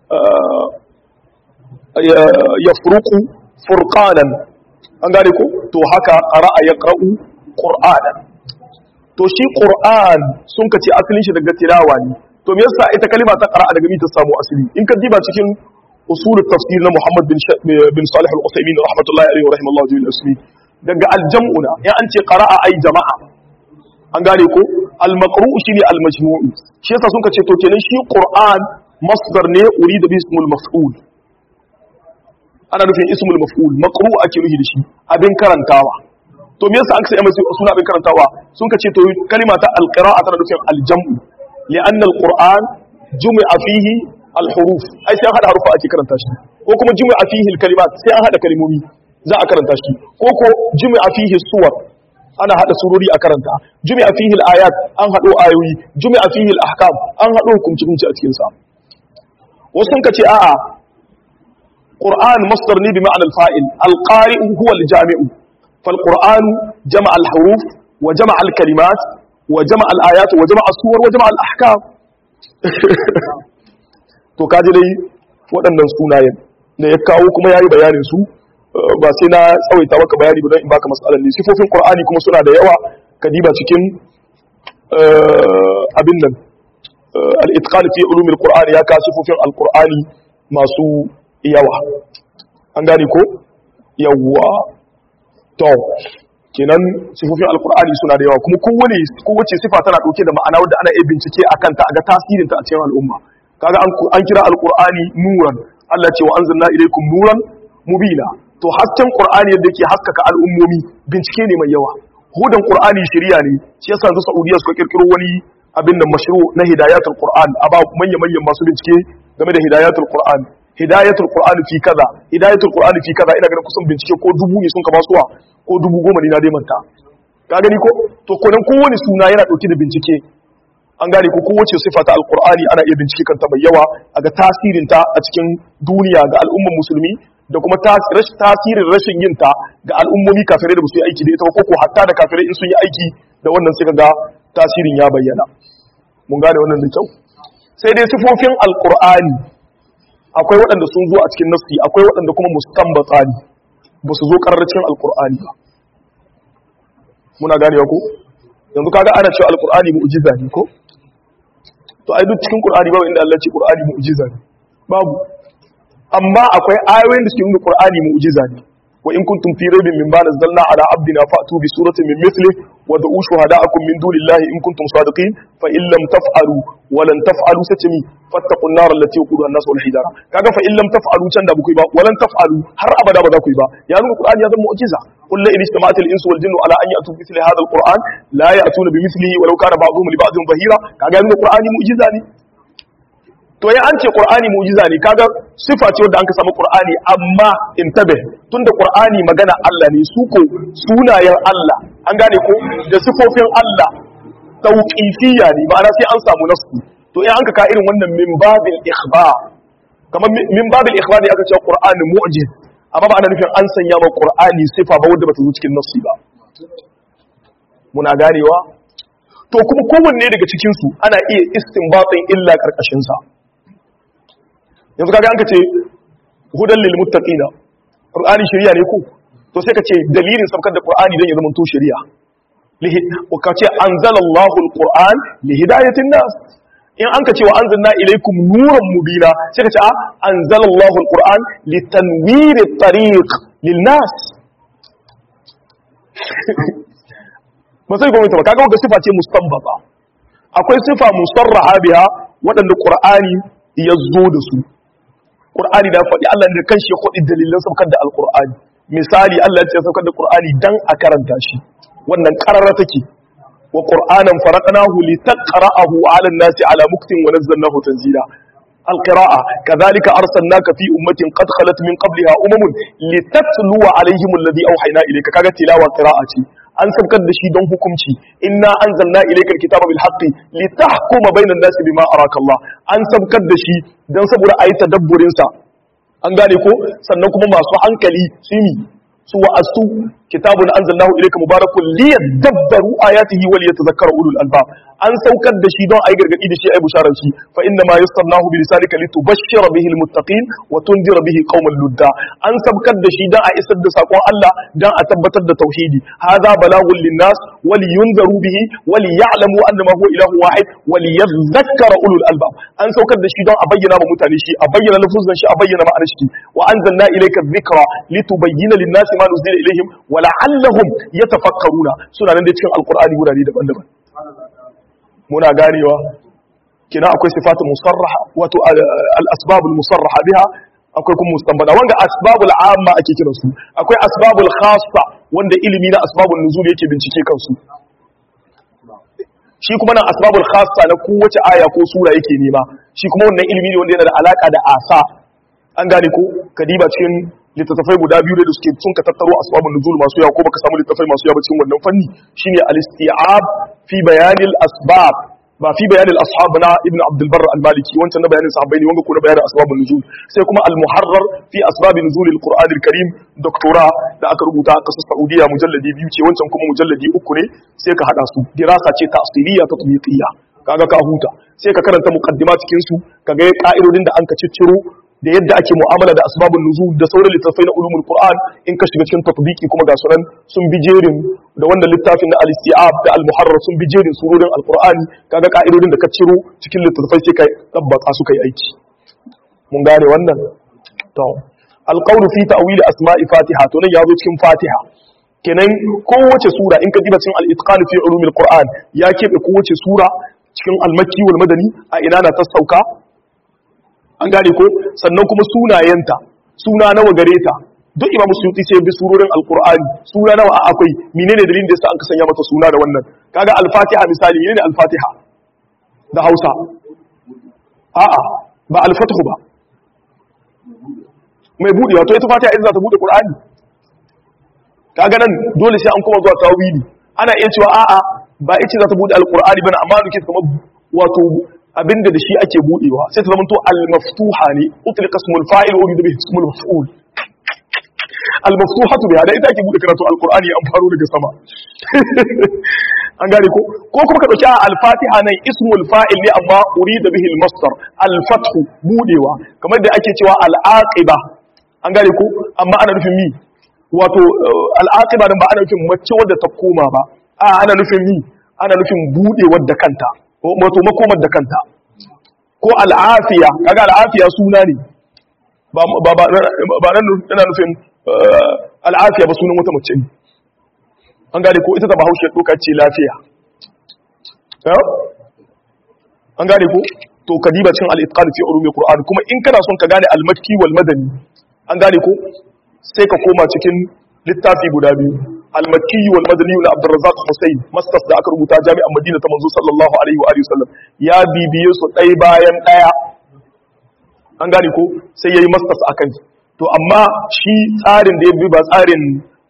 yafruqu furqanan an gane ko to haka qara'a yaqra'u qur'anan to shi qur'an sun kace asalin shi daga tilawa ne to me yasa ita kalima ta qara'a daga mi ta samu asali in ka diba cikin usul tafsir na Muhammad bin bin Salih al-Uthaymeen rahmatullahi alayhi wa rahimallahu jami'al muslimin daga al-jam'una ya an ce qara'a ay jama'a an gane ko al-maqru'u shine al-majmu'u shi yasa sun kace to kenan shi qur'an masdar ne urida bi ismul maf'ul ana nufin ismul maf'ul maqru ake nufi da shi abin karantawa to me yasa aka sai mai suna abin karantawa sun kace to kalima ta alqira'a tana nufin aljam'u li'anna alquran jumi'a fihi alhuruf ai sai an hada harufa ake karanta shi ko kuma jumi'a fihi alkalimat sai an hada kalmomi za a karanta shi ko ko jumi'a fihi suwar ana hada surori a karanta jumi'a fihi alayat an hado ayoyi jumi'a fihi alahkam an hado hukunci hukunci a cikin sa wasu sun kace a'a قرآن مصدر ني بمعنى الفاعل القارئ هو الجامع فالقرآن جمع الحروف وجمع الكلمات وجمع الآيات وجمع الصور وجمع الأحكام to kaji dai waɗannan sunayen da ya kawo kuma yayi bayanin su ba sai na tsawaita maka bayani ba don in baka matsalar ne sifofin qur'ani kuma suna da yawa kadiba cikin abin nan al-itqan fi ulumil qur'ani ya ka sifofin al-qur'ani masu yawa an gane ko yawwa to kenan sifofin alkur'ani suna da yawa kuma kowane kowace sifa tana dauke da ma'ana wadda ana iya bincike akan ta a ga tasirinta a cikin al'umma kaga an kira alkur'ani nuran Allah ce wa anzalna ilaykum nuran mubina to hasken qur'ani yadda yake haskaka al'ummomi bincike ne mai yawa hudan qur'ani shari'a ne shi yasa yanzu Saudiya suka kirkiro wani abin da mashru na hidayatul qur'an a ba manya manyan masu bincike game da hidayatul qur'an hidayatul qur'ani fi kaza hidayatul qur'ani fi kaza ina ganin kusan bincike ko dubu ne sun ka basuwa ko dubu goma ne na dai manta ka gani ko to konan kowane suna yana dauke da bincike an gane ko kowace sifa ta alqur'ani ana iya bincike kanta mai yawa a ga tasirin ta a cikin duniya ga al'umman musulmi da kuma tasirin rashin yin ta ga al'ummomi kafirai da ba su yi aiki da ita ba ko hatta da kafirai in sun yi aiki da wannan sai ga tasirin ya bayyana mun gane wannan da kyau sai dai sifofin alqur'ani akwai waɗanda sun zo a cikin nassi akwai waɗanda kuma mustambata ne ba su zo ƙararracin alƙur'ani ba muna ganewa ko yanzu kaga ana cewa alqur'ani mu'jiza ne ko to ai duk cikin qur'ani babu inda Allah ya ce qur'ani mu'jiza ne babu amma akwai ayoyin da suke nuna qur'ani mu'jiza ne wa in kuntum fi raybin mimma nazzalna ala abdina fa'tu bi suratin min mithli wa da'u shuhada'akum min dunillahi in kuntum sadiqin fa in lam taf'alu wa lan taf'alu satami fattaqun nar allati waquduha an-nas wal hijara kaga fa in lam taf'alu can da buku ba wa lan taf'alu har abada ba za ku yi ba ya nuna qur'ani ya zama mu'jiza qul la in istama'at al-insu wal jinnu ala an ya'tu bi mithli hadha al-qur'an la ya'tuna bi mithlihi walau kana ba'dhum li ba'dhin dhahira kaga ya nuna qur'ani mu'jiza ne to ya an ce qur'ani mu'jiza ne kaga sifa ce wanda an ka samu qur'ani amma intabe tunda qur'ani magana Allah ne su ko sunayen Allah an gane ko da sifofin Allah tauqifiyya ne ma'ana sai an samu nasu to in an ka ka irin wannan min babil ikhbar kamar min babil ikhbar ne aka ce qur'ani mu'jiz amma ba ana nufin an sanya ma qur'ani sifa ba wanda bata zo cikin nasu ba muna ganewa to kuma kowanne daga cikin su ana iya istinbatin illa karkashin sa yanzu kaga an ka ce hudan lil muttaqina qur'ani shari'a ne ko to sai ka ce dalilin sabkar da qur'ani dan ya zama to shari'a lihi ka ce anzalallahu alquran li hidayatin nas in an ka ce wa anzalna ilaykum nuran mubina sai ka ce a anzalallahu alquran li tanwir at-tariq lil nas ba sai gwamnati ba kaga wanda sifa ce mustanbata akwai sifa musarraha biha waɗanda qur'ani ya zo da su Qur'ani da faɗi Allah da kanshi ya faɗi dalilan saukar da Al-Qur'ani misali Allah ya ce saukar da Qur'ani dan a karanta shi wannan qarara take wa Qur'anan faraqnahu litaqra'ahu 'ala an-nasi 'ala muktin wa nazzalnahu tanzila القراءة كذلك أرسلناك في أمة قد خلت من قبلها أمم لتتلو عليهم الذي أوحينا إليك كذا تلاوة قراءة an sabkar da shi don hukunci inna anzalna ilayka alkitaba bil haqqi litahkuma bainan nasi bima araka Allah an sabkar da shi don saboda ayi tadabburin sa an gane ko sannan kuma masu hankali su yi su wa'astu kitabun anzalnahu ilayka mubarakun liyadabbaru ayatihi wa liyatadhakkara ulul albab an saukar da shi don ayi gargadi da shi ayi bisharar shi fa inna ma yassarnahu bi lisanika litubashshira bihi almuttaqin wa tunzira bihi qauman ludda an saukar da shi don a isar da sakon Allah don a tabbatar da tauhidi hadha balagun linnas wa liyunzaru bihi wa liya'lamu annama huwa ilahu wahid wa liyadhakkara ulul albab an saukar da shi don a bayyana ma mutane shi a bayyana lafuzan shi a bayyana ma'anar shi wa anzalna ilayka dhikra litubayyana lin-nasi ma nuzila ilayhim wa la'allahum yatafakkaruna suna nan da cikin alqur'ani gurare daban-daban muna ganewa kina akwai sifatu musarraha wato al-asbabul musarraha biha akwai kuma mustanbada wanda asbabul amma ake kiran su akwai asbabul khassa wanda ilimi na asbabun nuzul yake bincike kansu shi kuma nan asbabul khassa na kowace aya ko sura yake nema shi kuma wannan ilimi ne wanda yana da alaka da asa an gane ko kadiba cikin littattafai guda biyu da suke sun ka tattaro asbabun nuzul masu yawa ko baka samu littattafai masu yawa cikin wannan fanni shine al-isti'ab fi bayanil asbab ba fi bayanin ashab na ibn abdul barr al-maliki wancan na bayanin sahabbai ne wanga ko na bayanin asbabun nuzul sai kuma al-muharrar fi asbabin nuzul al-qur'an al-karim doktora da aka rubuta a kasar saudiya mujalladi biyu ce wancan kuma mujalladi uku ne sai ka hada su dirasa ce ta'siliya tatbiqiyya kaga ka huta sai ka karanta muqaddima cikin su kaga ka'idodin da an ka cicciro da yadda ake mu'amala da asbabun nuzul da sauran littattafai na ulumul qur'an in ka shiga cikin tatbiki kuma ga sunan sun bi jerin da wannan littafin na al-isti'ab da al-muharrar sun bi jerin surorin al-qur'ani kaga ka'idodin da ka ciro cikin littattafai sai kai tabbata su kai aiki mun gane wannan to al-qawl fi ta'wil asma'i fatiha to nan yazo cikin fatiha kenan kowace sura in ka diba cikin al-itqan fi ulumil qur'an ya kebe kowace sura cikin al-makki wal madani a ina na ta sauka an gane ko sannan kuma sunayenta suna nawa gare ta duk imamu suyuti sai bi surorin alqur'ani suna nawa a akwai menene dalilin da yasa an ka sanya mata suna da wannan kaga al-fatiha misali menene al-fatiha da Hausa a'a ba al-fathu ba mai budewa to ita fatiha idan za ta bude qur'ani kaga nan dole sai an kuma zuwa tawili ana iya cewa a'a ba ita za ta bude al-qur'ani bane amma duke kamar wato abinda da shi ake budewa sai ta zamanto al-maftuha ne utlika ismul fa'il wa urida bihi ismul maf'ul al-maftuhatu biha da ita ake bude karatu al-qur'ani an faro daga sama an gane ko ko kuma ka dauki al-fatiha nan ismul fa'il ne amma urida bihi al-masdar al-fathu budewa kamar da ake cewa al-aqiba an gane ko amma ana nufin mi wato al-aqiba dan ba ana nufin mace wadda ta koma ba a ana nufin mi ana nufin budewar da kanta wato makomar da kanta ko al'afiya kaga al'afiya suna ne ba ba ba nan ina nufin al'afiya ba sunan wata mace ne an gane ko ita ta bahaushe doka ce lafiya an gane ko to kadiba cin al-itqan fi ulumul qur'an kuma in kana son ka gane al-makki wal madani an gane ko sai ka koma cikin littafi guda biyu al-makki wal madani na Abdurrazzaq Hussein masters da aka rubuta jami'an Madina ta manzo sallallahu alaihi wa alihi wasallam ya bibiye su ɗaya bayan ɗaya an gane ko sai yayi masters akan to amma shi tsarin da ya bi ba tsarin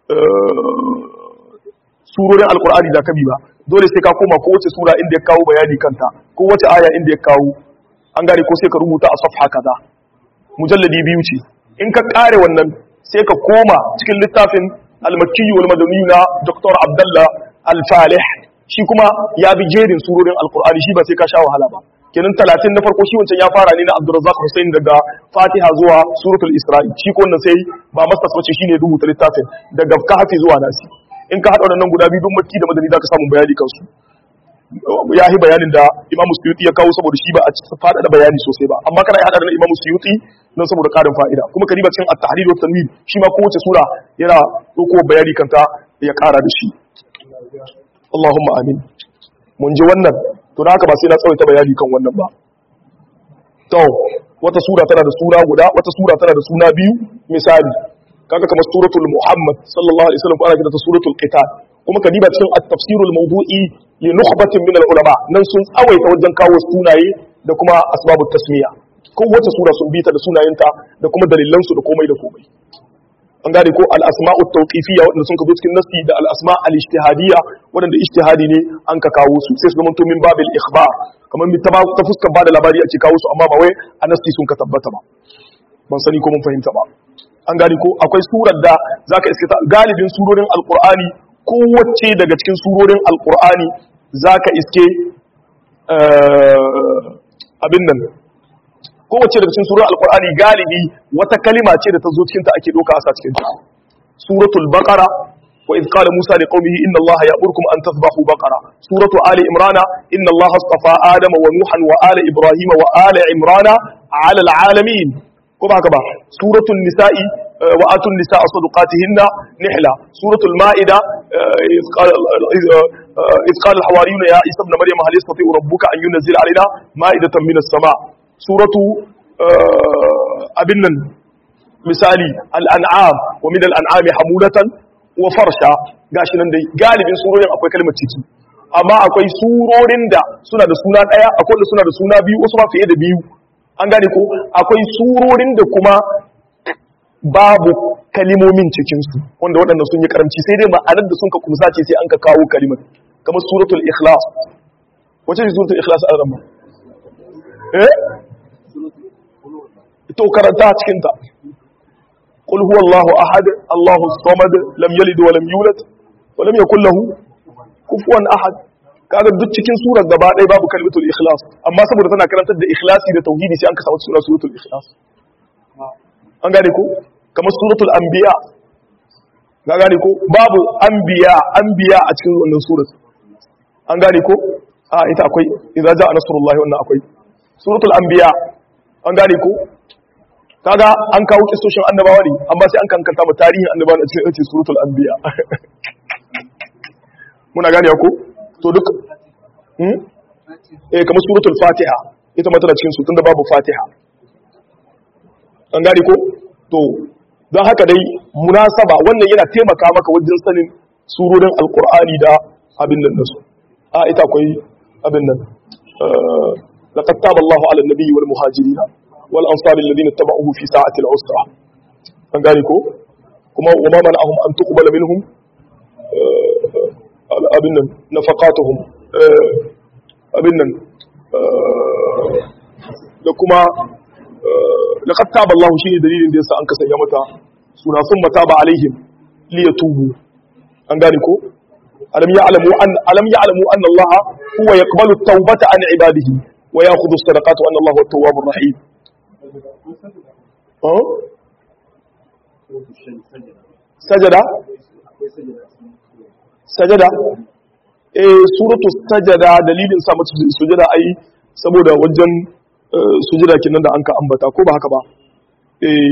surorin alkur'ani da kabi ba dole sai ka koma ko wace sura inda ya kawo bayani kanta ko wace aya inda ya kawo an gane ko sai ka rubuta a safha kaza mujalladi biyu ce in ka kare wannan sai ka koma cikin littafin al-makki wal madani na Dr. Abdullah Al-Falih shi kuma ya bi jerin surorin alkur'ani shi ba sai ka sha wahala ba kenan 30 na farko shi wancan ya fara ne na Abdurrazzaq Hussein daga Fatiha zuwa suratul Isra'i shi ko wannan sai ba mastas bace shine rubuta littafin daga Kahfi zuwa Nasi in ka haɗa waɗannan guda biyu duk makki da madani za ka samu bayani kansu ya yi bayanin da imamu suyuti ya kawo saboda shi ba a faɗa da bayani sosai ba amma kana haɗa da imamu suyuti don saboda ƙarin fa'ida kuma ka riba cin at-tahrir wa tanwir shi ma kowace sura yana ɗauko bayani kanta ya ƙara da shi Allahumma amin mun ji wannan to da haka ba sai na tsawaita bayani kan wannan ba to wata sura tana da suna guda wata sura tana da suna biyu misali kaga kamar suratul muhammad sallallahu alaihi wasallam ana kiranta suratul qital kuma ka diba cikin at-tafsirul mawdu'i li nukhbatin min al-ulama nan sun tsawaita wajen kawo sunaye da kuma asbabut tasmiya ko wata sura sun bita da sunayenta da kuma dalilan su da komai da komai an gane ko al-asma'u tawqifiyya wadanda sun kazo cikin nasi da al-asma al-ijtihadiyya wadanda ijtihadi ne an ka kawo su sai su zama to min babil ikhbar kamar ta ta fuskar bada labari ake kawo su amma ba wai a nasi sun ka tabbata ba ban sani ko mun fahimta ba an gani ko akwai surar da zaka iske ta galibin surorin alqur'ani kowace daga cikin surorin alqur'ani zaka iske abin nan kowace daga cikin surorin alqur'ani galibi wata kalima ce da ta zo cikin ta ake doka a sa cikin ta suratul baqara wa idh qala musa liqaumihi inna allaha ya'murukum an tadhbahu baqara suratu ali imrana inna allaha astafa adama wa nuhan wa ala ibrahima wa ala imrana ala alalamin ko ba haka ba suratul nisa'i wa atun nisa'a sadaqatihinna nihla suratul ma'ida iz qala al-hawariyuna ya isa ibn maryam hal yastati'u rabbuka an yunzila alaina ma'idatan minas sama suratu abin nan misali al-an'am wa min al-an'ami hamulatan wa farsha gashi nan dai galibin surorin akwai kalmar ciki amma akwai surorin da suna da suna daya akwai da suna da suna biyu wasu ma fiye da biyu an gane ko akwai surorin da kuma babu kalimomin cikinsu wanda waɗanda sun yi karamci sai dai ma'anar da sun ka kumsa ce sai an ka kawo kalimar kamar suratul ikhlas wace ce suratul ikhlas a ramma eh ito karanta cikin ta qul huwallahu ahad allahu samad lam yalid wa lam yulad wa lam yakul lahu kufuwan ahad kaga duk cikin surar gaba ɗaya babu kalmatul ikhlas amma saboda tana karantar da ikhlasi da tauhidi sai an ka samu sura suratul ikhlas an gane ko kamar suratul anbiya ga gane ko babu anbiya anbiya a cikin wannan surar an gane ko a ita akwai idza jaa nasrullahi wannan akwai suratul anbiya an gane ko kaga an kawo kissoshin annabawa ne amma sai an kankanta mu tarihin annabawa a cikin suratul anbiya muna gane ko to duk hmm? eh kamar suratul fatiha ita ma tana cikin su tunda babu fatiha an gane ko to don haka dai munasaba wannan yana taimaka maka wajen sanin surorin alkur'ani da abin nan nasu a ita akwai abin nan laqad taba Allahu 'ala an-nabiyyi wal muhajirin wal ansari alladhina tabauhu fi sa'ati al-usra an gane ko kuma wa ma mana'ahum an tuqbala minhum abin nan nafaqatuhum abin nan da kuma laqad taba Allah shine dalilin da yasa an kasanya mata suna sun mataba alaihim li yatubu an gane ko alam ya'lamu an alam ya'lamu anna Allah huwa yaqbalu at-taubata an ibadihi wa ya'khudhu as-sadaqati wa anna Allah huwa at-tawwabur rahim sajada sajada eh suratul sajada dalilin sa mata sujada ai saboda wajen sujada kenan da anka ambata ko ba haka ba eh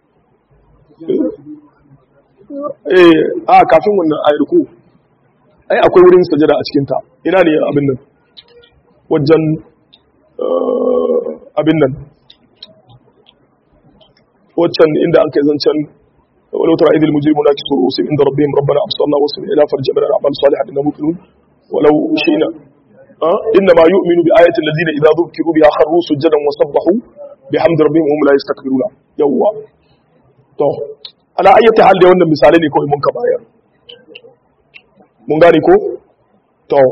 eh a kafin wannan ayar ku ai akwai wurin sujada a cikin ta ina ne abin nan wajen abin nan waccan inda an kai zancen ولو ترى إذ المجرمون ناكسوا رؤوسهم عند ربهم ربنا أبصرنا وسمعنا فرجعنا نعمل صالحا إنا موقنون ولو شئنا أه؟ إنما يؤمن بآية الذين إذا ذكروا بها خروا سجدا وسبحوا بحمد ربهم وهم لا يستكبرون يوا to ala ayyata hal da wannan misalai ne kawai mun ka bayar mun gane ko to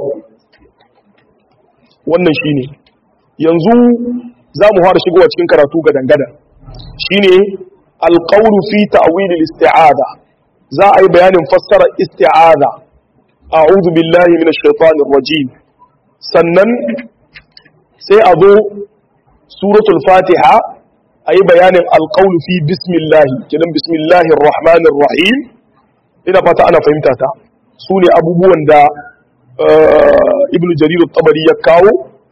wannan shine yanzu za mu fara shigowa cikin karatu ga dangada shine alqawlu fi ta'wil al-isti'ada za a yi bayanin fassara isti'ada a'udhu billahi minash shaitanir rajim sannan sai a zo suratul fatiha a yi bayanin alqawlu fi bismillahi kidan bismillahir rahmanir rahim ina fata ana fahimta ta su ne abubuwan da ibnu jarir at-tabari ya kawo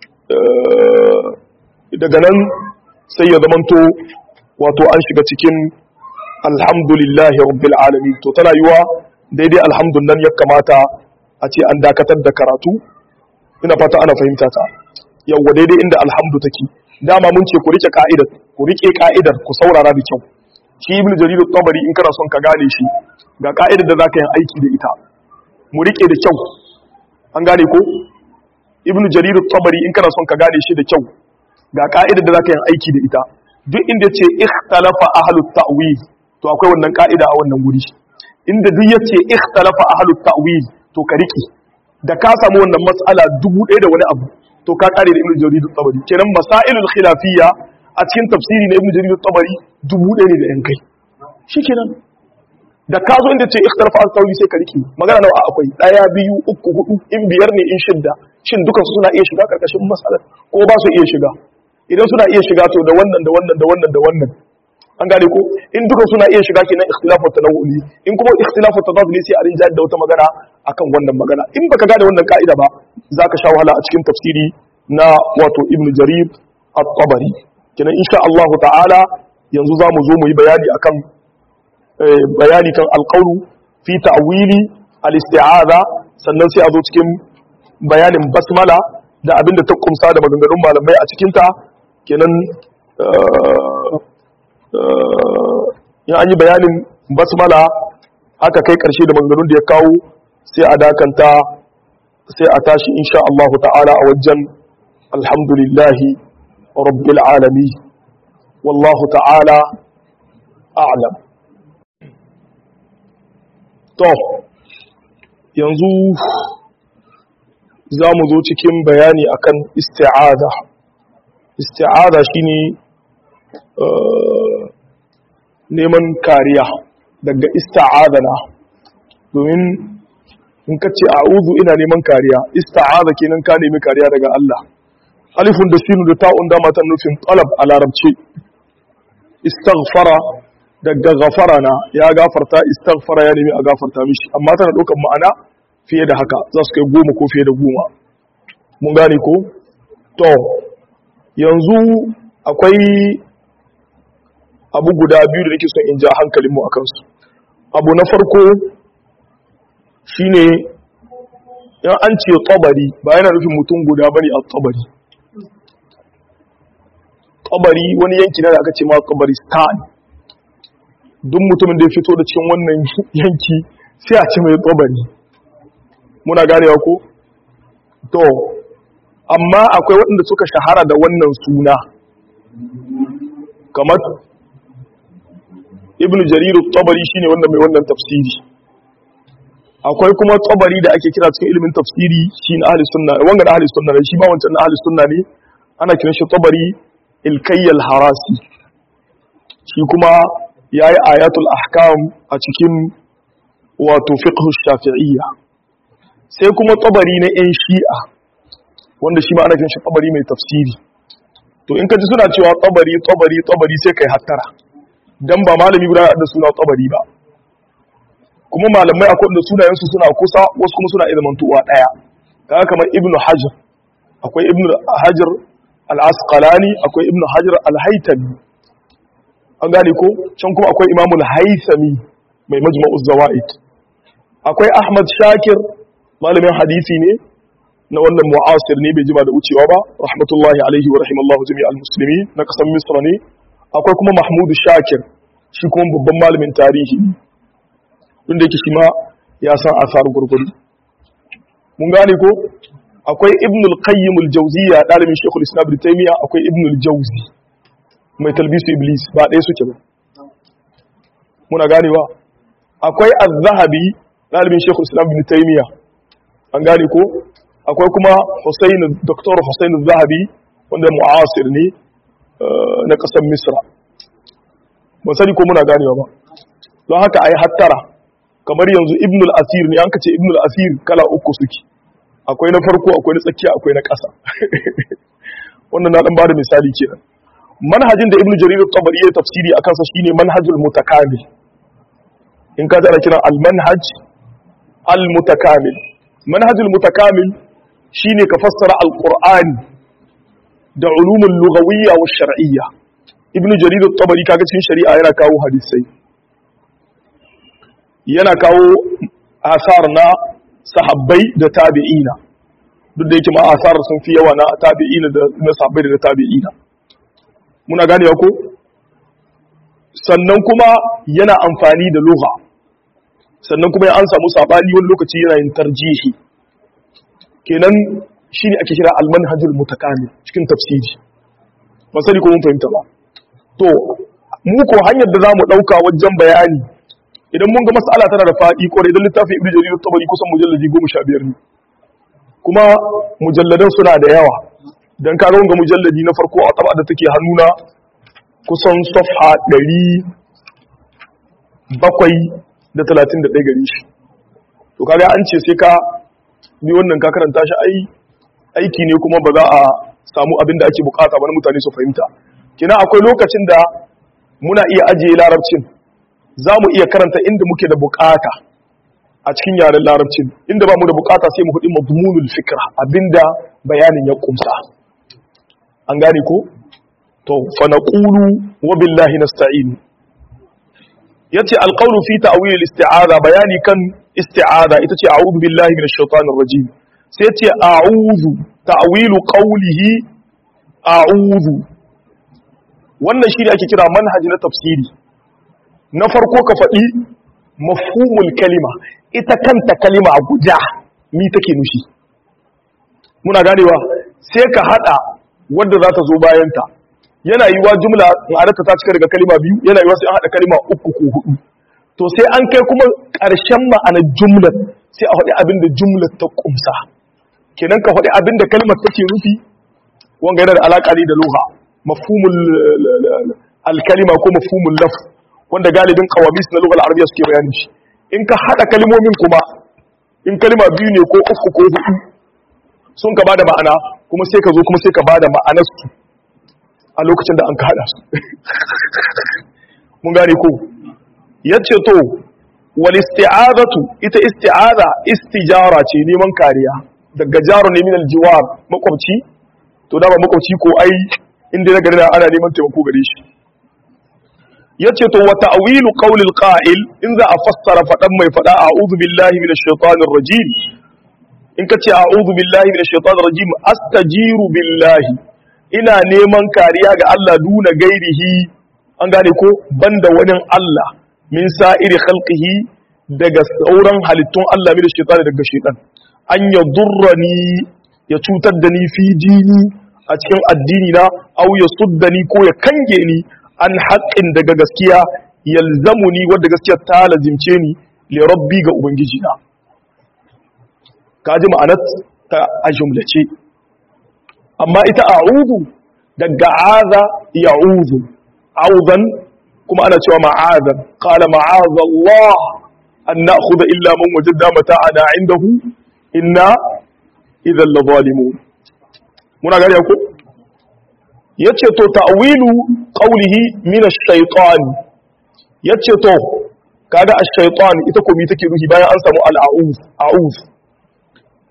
daga nan sai ya zamanto wato an shiga cikin alhamdulillahi rabbil alamin to tana yiwa daidai alhamdun nan ya kamata a ce an dakatar da karatu ina fata ana fahimta ta yawwa daidai inda alhamdu take dama mun ce ku rike ka'idar ku rike ka'idar ku saurara da kyau shi ibn jarir at-tabari in kana son ka gane shi ga ka'idar da zaka yi aiki da ita mu rike da kyau an gane ko ibn jarir at-tabari in kana son ka gane shi da kyau ga ka'idar da zaka yi aiki da ita duk inda ce ikhtalafa ahlut ta'wil to akwai wannan ka'ida a wannan guri inda duk yace ikhtalafa ahlut ta'wil to ka riki da ka samu wannan mas'ala dubu ɗaya da wani abu to ka kare da ibnu jarir at-tabari kenan masailul khilafiyya a cikin tafsiri na ibnu jarir at-tabari dubu ɗaya ne da yan kai shikenan da ka zo inda ce ikhtalafa ahlut ta'wil sai ka riki magana nawa akwai ɗaya biyu uku hudu in biyar ne in shidda shin dukan su suna iya shiga karkashin mas'alar ko ba su iya shiga idan suna iya shiga to da wannan da wannan da wannan da wannan an gane ko in duka suna iya shiga kenan ikhtilafu tanawuli in kuma ikhtilafu tadad ne sai a rinja da wata magana akan wannan magana in baka gane wannan ka'ida ba zaka sha wahala a cikin tafsiri na wato ibnu jarir at-tabari kenan insha Allah ta'ala yanzu zamu zo mu yi bayani akan bayani kan alqawlu fi ta'wili al-isti'aza sannan sai a zo cikin bayanin basmala da abinda ta kumsa da maganganun malamai a cikinta kenan in an yi bayanin basmala aka kai karshe da maganganun da ya kawo sai a dakanta sai a tashi insha Allah ta'ala a wajen alhamdulillahi rabbil alami wallahu ta'ala a'lam to yanzu za mu zo cikin bayani akan isti'ada isti'ada shine neman kariya daga ista'adana domin in ka ce a'udhu ina neman kariya ista'ada kenan ka nemi kariya daga Allah alifun da sinu da ta'un da matan nufin talab a larabci istaghfara daga ghafara na ya gafarta istaghfara ya nemi a gafarta mishi amma tana ɗaukar ma'ana fiye da haka za su kai goma ko fiye da goma mun gane ko to yanzu akwai abu guda biyu da nake son in ja hankalinmu a kansu abu na farko shine yan an ce tsabari ba yana nufin mutum guda bane a tsabari tsabari wani yanki na da aka ce ma tsabari stan duk mutumin da ya fito da cikin wannan yanki sai a ce mai tsabari muna ganewa ko to amma akwai waɗanda suka shahara da wannan suna kamar ibn jariru tabari shine wanda mai wannan tafsiri akwai kuma tabari da ake kira cikin ilimin tafsiri shi na ahli sunna wanga da ahli sunna ne shi ba wancan na ahli sunna ne ana kiran shi tabari ilkayyal harasi shi kuma yayi ayatul ahkam a cikin wato fiqh shafi'iyya sai kuma tabari na yan shi'a wanda shi ma ana kiran shi tabari mai tafsiri to in ka ji suna cewa tabari tabari tabari sai kai hattara dan ba malami guda da suna tabari ba kuma malamai akwai da sunayensu suna kusa wasu kuma suna ilmantuwa daya kaga kamar ibn hajar akwai ibn hajar al-asqalani akwai ibn hajar al-haytami an gane ko can kuma akwai imamul haythami mai majma'uz zawaid akwai ahmad shakir malamin hadisi ne na wannan mu'asir ne bai jima da wucewa ba rahmatullahi alaihi wa rahimallahu jami'al muslimin na kasan misra ne akwai kuma mahmud shakir shi kuma babban malamin tarihi wanda yake shi ma ya san asar gurguru mun gane ko akwai ibn al-qayyim al-jawziyya dalibin shaykhul islam ibn taymiya akwai ibn al-jawzi mai talbisu iblis ba ɗaya suke ba muna ganewa akwai az-zahabi dalibin shaykhul islam ibn taymiya an gane ko akwai kuma husayn dr husayn az-zahabi wanda mu'asir ne na ƙasar misra ban sani ko muna ganewa ba don haka a yi hattara kamar yanzu ibn al-asir ne an ka ce ibn al-asir kala uku suke akwai na farko akwai na tsakiya akwai na ƙasa wannan na dan bada misali kenan manhajin da ibn jarir at-tabari ya tafsiri akan sa shine manhajul mutakamil in ka tsara kiran al-manhaj al-mutakamil manhajul mutakamil shine ka fassara al-qur'ani da ulumul lughawiyya wa shar'iyya ibn jarir at-tabari kaga cikin shari'a yana kawo hadisai yana kawo asar na sahabbai da tabi'ina duk da yake ma asar sun fi yawa na tabi'ina da na sahabbai da tabi'ina muna gane ko sannan kuma yana amfani da lugha sannan kuma an samu sabani wani lokaci yana yin tarjihi kenan shine ake kira al-manhajul mutakamil cikin tafsiri ba sani ko mun fahimta ba to mu ko hanyar da zamu dauka wajen bayani idan mun ga mas'ala tana da faɗi kwarai don littafin ibnu jarir tabari kusan mujalladi 15 ne kuma mujalladan suna da yawa dan ka ga mujalladi na farko a taba da take hannuna kusan safha 731 gari shi to kaga an ce sai ka bi wannan ka karanta shi ai aiki ne kuma ba za a samu abin da ake bukata ba na mutane su fahimta kina akwai lokacin da muna iya ajiye larabcin za mu iya karanta inda muke da bukata a cikin yaren larabcin inda ba mu da bukata sai mu hudu mazmunul fikra abinda bayanin ya kumsa an gane ko to fa naqulu wa billahi nasta'in yace alqawlu fi ta'wil al-isti'aza bayani kan isti'aza ita ce a'udhu billahi minash shaitanir rajim sai yace a'udhu ta'wilu qawlihi a'udhu wannan shi ne ake kira manhaji na tafsiri na farko ka faɗi mafhumul kalima ita kanta kalima a guja mi take nushi muna ganewa sai ka hada wadda za ta zo bayanta yana yiwa jumla ma'anarta ta cika daga kalima biyu yana yiwa sai an hada kalima uku ko hudu to sai an kai kuma ƙarshen ma'anar jumlar sai a faɗi abin da jumlar ta kumsa kenan ka faɗi abin da kalmar take nufi wanga yana da alaƙa ne da lugha mafhumul alkalima ko mafhumul lafz wanda galibin kawamis na lugal arabiya suke bayani shi in ka hada kalmomin kuma in kalma biyu ne ko uku ko hudu sun ka bada ma'ana kuma sai ka zo kuma sai ka bada ma'anar su a lokacin da an ka hada su mun gane ko yace to wal isti'azatu ita isti'aza istijara ce neman kariya daga jaro ne min aljiwar makwabci to da ba makwabci ko ai inda na gari ana neman taimako gare shi yace to wa ta'wilu qawlil qa'il in za a fassara fadan mai fada a'udhu billahi minash shaitanir rajim in kace a'udhu billahi minash shaitanir rajim astajiru billahi ina neman kariya ga Allah duna gairihi an gane ko banda wani Allah min sa'iri khalqihi daga sauran halittun Allah minash shaitani daga shaitan an yadurrani ya cutar da ni fi dini a cikin addini na au ya suddani ko ya kange ni an haƙƙin daga gaskiya yalzamu ni wadda gaskiya ta lazimce ni li rabbi ga ubangiji na kaji ma'anat ta a jumlace amma ita a'udhu daga aza ya'udhu audan kuma ana cewa ma'azan qala ma'aza Allah an na'khudha illa man wajadna mata'ana indahu inna idhan la zalimun muna gari ko yace to ta'wilu qawlihi min ash-shaytan yace to kaga ash-shaytan ita ko mi take ruhi bayan an samu al-a'uz a'uz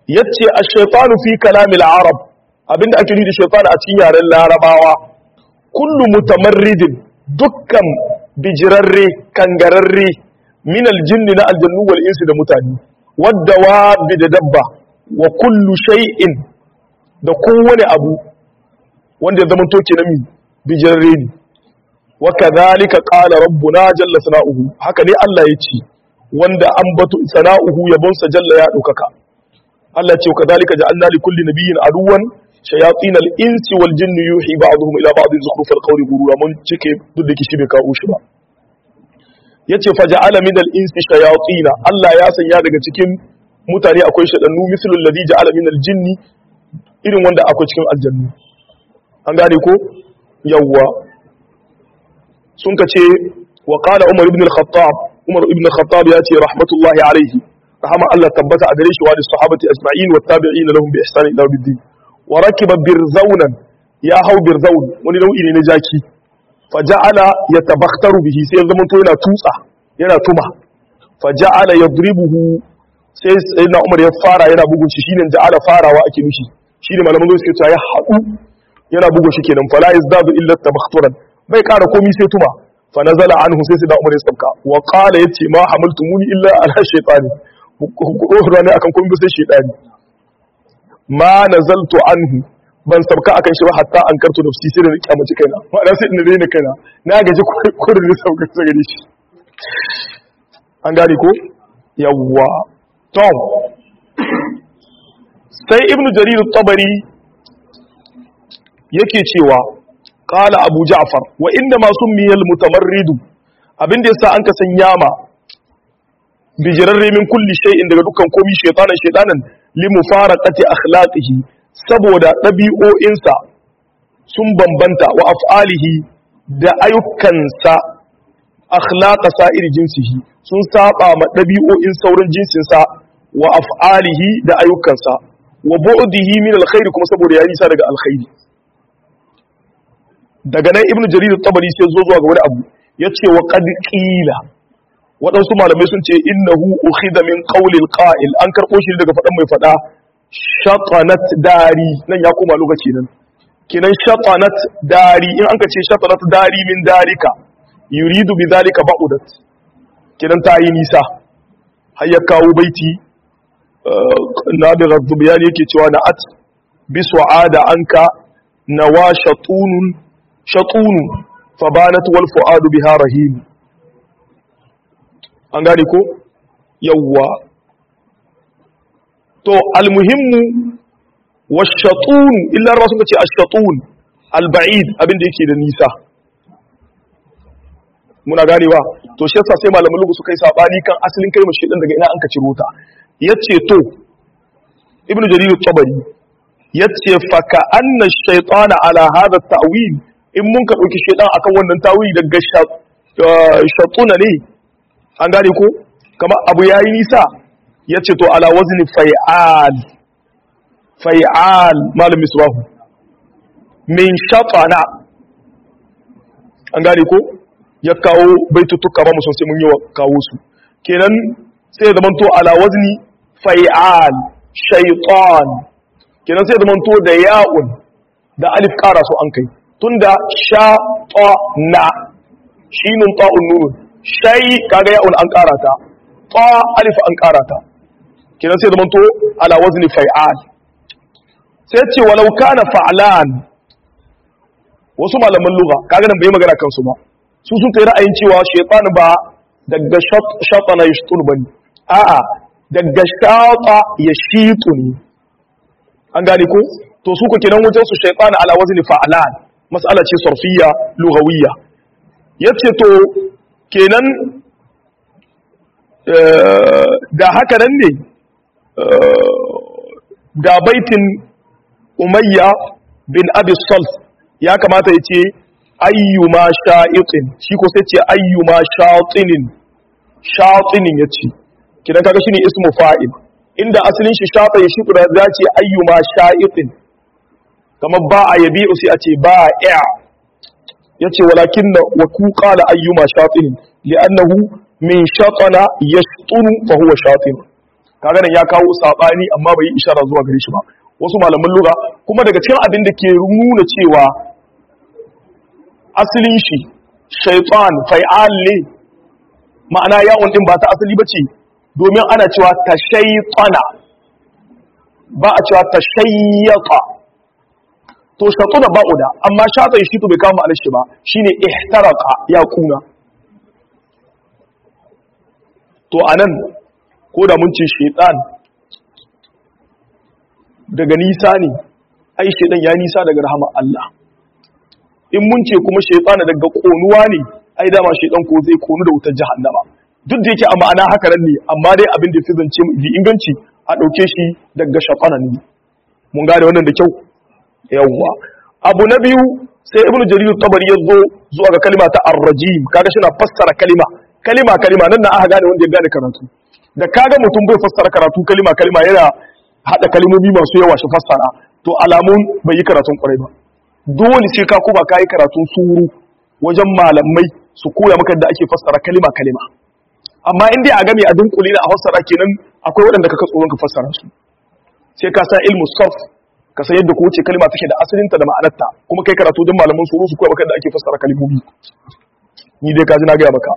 yace ash-shaytanu fi kalamil arab abinda ake nufi da shaytan a cikin yaren larabawa kullu mutamarridin dukkan bijirarre kangararre min aljinni na aljannu wal insi da mutane wadda wa da dabba wa kullu shay'in da kowane abu wanda ya zama toke na mi bijirarre ne wa kadhalika qala rabbuna jalla sana'uhu haka ne Allah ya ce wanda an batu sana'uhu yabonsa jalla ya ɗaukaka Allah ce kadhalika ja'alna li kulli nabiyyin aduwan shayatin al-insi wal jinni yuhi ba'dhum ila ba'dhin zukhruf al-qawli ghurura mun cike duk da kishi bai kawo shi ba yace faja'ala min al-insi shayatin Allah ya sanya daga cikin mutane akwai shadannu mislul ladhi ja'ala min al-jinni irin wanda akwai cikin aljannu an gane ko yawwa sun kace wa qala umar ibn al-khattab umar ibn al-khattab yace rahmatullahi alayhi rahama Allah tabbata a gare shi wa da sahabati ajma'in wa tabi'in lahum bi ihsan ila yawmiddin wa rakiba birzaunan ya hau birzaun wani nau'i ne na jaki faja'ala yatabakhtaru bihi sai ya zama to yana tutsa yana tuma faja'ala yadribuhu sai sayyidina Umar ya fara yana bugun shi shine ja'ala farawa ake mishi shine malaman zuwa suke cewa ya hadu yana bugun shi kenan fala yazdadu illa tabakhturan bai kara komai sai tuma fa nazala anhu sai sayyidina Umar ya sauka wa qala yace ma hamaltumuni illa ala shaytani ku ne akan komai sai shaytani ma nazaltu anhu ban sauka akan shi ba hatta an karto nafsi sai da na kyamaci kaina ma'ana sai ina daina kaina na gaji kurin da sauka ta gare shi an gane ko yawwa tom sai ibnu jarir tabari yake cewa qala abu ja'far wa inda ma summiyal mutamarridu abinda yasa an ka sanya ma bijirarre min kulli shay'in daga dukkan komi shaytanan shaytanan limufaraqati akhlaqihi saboda ɗabi'o'insa sun bambanta wa af'alihi da ayyukansa akhlaqa sa'ir jinsihi sun saba ma ɗabi'o'in sauran jinsinsa wa af'alihi da ayyukansa wa bu'dihi min alkhairi kuma saboda ya nisa daga alkhairi daga nan ibnu jarir at-tabari sai zo zuwa ga wani abu yace wa qad qila waɗansu malamai sun ce innahu ukhida min qawlil qa'il an karɓo shi daga faɗan mai faɗa shatanat dari nan ya koma lokaci nan kinan shatanat dari in an ka ce shatanat dari min darika yuridu bi zalika ba'udat kinan ta yi nisa har ya kawo baiti nabi ghazzubiyan yake cewa na'at bi su'ada anka nawa shatunun shatunu fabanat wal fu'adu biha rahim an gane ko yawwa to almuhimmu washatun illa rawa sun ce ashatun alba'id abin da yake da nisa muna gane ba to shi yasa sai malaman lugu suka yi sabani kan asalin kalmar shedan daga ina an ka ciro ta yace to ibnu jarir at-tabari yace fa ka anna shaytana ala hadha at-ta'wil in mun ka dauki shedan akan wannan tawili daga shatuna ne an gane ko kamar abu yayi nisa ya ce to ala wazni fai'al fai'al malam misbahu min shatana an gane ko ya kawo baitutuka ba musun sai mun yi wa kawo su kenan sai zaman to ala wazni fai'al shaytan kenan sai zaman to da ya'un da alif kara su an kai tunda shatana shinun ta'un nunun shay kaga ya'un an kara ta ta alif an kara ta kenan sai zamanto ala wazni fa'al sai ce walau kana fa'lan wasu malaman lugha kaga nan bai magana kansu ba su sun kai ra'ayin cewa shaytan ba daga shatana yashtun bane a'a daga shata yashitu ne an gane ko to su ko kenan wajen su shaytan ala wazni fa'lan mas'ala ce sarfiyya lughawiyya yace to kenan da haka nan ne da baitin umayya bin abi salt ya kamata ya ce ayyuma sha'iqin shi ko sai ce ayyuma shatinin shatinin ya ce kidan kaga shine ismu fa'il inda asalin shi shafa ya shiku da za ce ayyuma sha'iqin kamar ba a yabi sai a ce ba ya yace walakin wa ku qala ayyuma shatinin li'annahu min shatana yashtunu fa huwa shatin kaga nan ya kawo sabani amma bai yi ishara zuwa gare shi ba wasu malaman lugha kuma daga cikin abin da ke nuna cewa asalin shi shaytan fa'al ne ma'ana yawon din ba ta asali bace domin ana cewa tashaytana ba a cewa tashayyata to shatu da ba'uda amma shata shi to bai kama ma'anar shi ba shine ihtaraka ya kuna to anan ko da mun ce shaytan daga nisa ne ai shaytan ya nisa daga rahama Allah in mun ce kuma shaytan daga konuwa ne ai dama shaytan ko zai konu da wutar jahannama duk da yake a ma'ana haka nan ne amma dai abin da fi zance mu inganci a ɗauke shi daga shafanan ne mun gane wannan da kyau yawwa abu na biyu sai ibn jarir tabari ya zo zuwa ga kalima ta ar-rajim kaga shi na fassara kalima kalima kalima nan na aka gane wanda ya gane karatu da kaga mutum bai fassara karatu kalima kalima yana hada kalmomi masu yawa shi fassara to alamun bai yi karatun kwarai ba dole sai ka kuba kai karatun suru wajen malamai su koya maka da ake fassara kalima kalima amma in dai a game a dunkule da a fassara kenan akwai waɗanda kaka tsoron ka fassara su sai ka san ilmu sarf ka san yadda kowace kalma take da asalinta da ma'anarta kuma kai karatu don malaman suru su koya maka da ake fassara kalmomi ni dai ka ji na gaya maka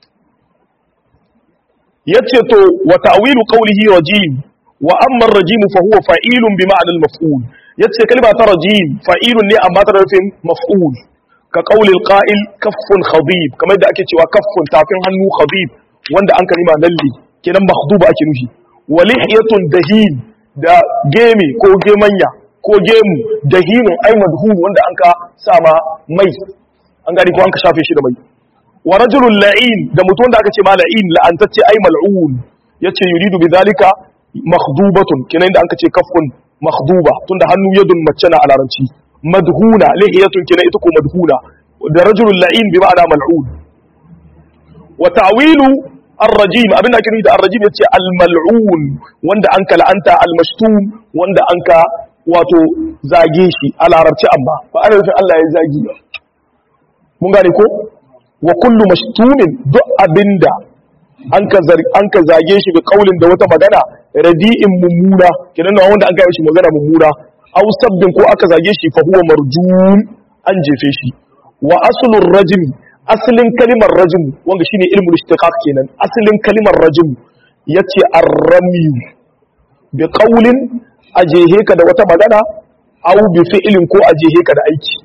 yace to wa ta'wilu qawlihi rajim wa amma ar-rajim fa huwa fa'ilun bi ma'na al-maf'ul yace kalma ta rajim fa'ilun ne amma ta rufin maf'ul ka qawli al-qa'il kaffun khadib kamar da ake cewa kaffun tafin hannu khadib wanda an kalima lalli kenan makhduba ake nufi wa lihiyatun dahin da gemi ko gemanya ko gemu dahinun ay madhun wanda an ka sama mai an gani ko an ka shafe shi da mai wa rajulun la'in da mutum da aka ce ma la'in la'antacce ay mal'un yace yuridu bidhalika makhdubatun kenan da an ka ce kafun makhduba tunda hannu yadun mace na a larabci madhuna lihiyatun kenan ita ko madhuna da rajulun la'in bi ma'ana mal'un wa ta'wilu الرجيم abin da ake nufi da الرجيم yace al-mal'un wanda anka la'anta al-mashtum wanda anka wato zage shi a larabci amma ba ana nufin Allah ya zagi ba mun gane ko wa kullu mashtumin duk abinda anka anka zage shi bi kaulin da wata magana radi'in mummuna kenan wanda an ga shi magana mummuna aw sabbin ko aka zage shi fa huwa marjum an jefe shi wa aslur rajmi asalin kalimar rajim wanda shine ilmul ishtiqaq kenan asalin kalimar rajim yace ar-ramy bi qawlin ajehe ka da wata magana aw bi fi'lin ko ajehe ka da aiki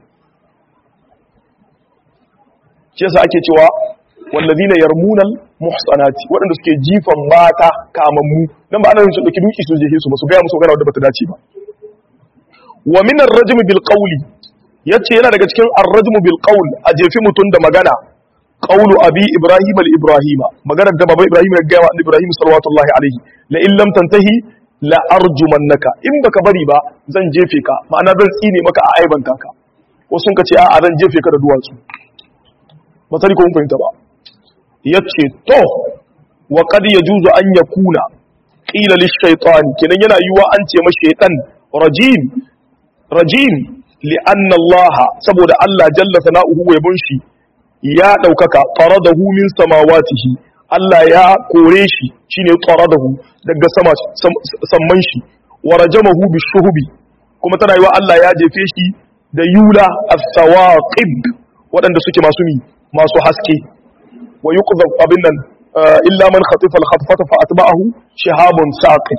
shi yasa ake cewa wallazina yarmunal muhsanati waɗanda suke jifan mata kamammu dan ba ana yin su dauki duki su jehe su ba su ga musu magana wadda bata dace ba wa min ar-rajm bil qawli yace yana daga cikin ar-rajmu bil qawl a jefi mutun da magana qawlu abi ibrahim al ibrahima maganar da baba ibrahim ya gaya wa ibrahim sallallahu alaihi la in lam tantahi la arjumannaka in baka bari ba zan jefe ka ma'ana zan tsine maka a aibanta ka wasu sun ce a'a zan jefe ka da duwatsu ba sani ko mun fahimta ba yace to wa qad yajuzu an yakuna qila lish shaytan kenan yana yiwa an ce ma shaytan rajim rajim li'anna Allah saboda Allah jalla sana'uhu wa yabun shi ya daukaka faradahu min samawatihi Allah ya kore shi shine faradahu daga sama samman shi wa rajamahu bishuhubi kuma tana yiwa Allah ya jefe shi da yula as-sawaqib waɗanda suke masu mi masu haske wa yuqdhab abin nan illa man khatifa al-khatfata fa atba'ahu shihabun saqib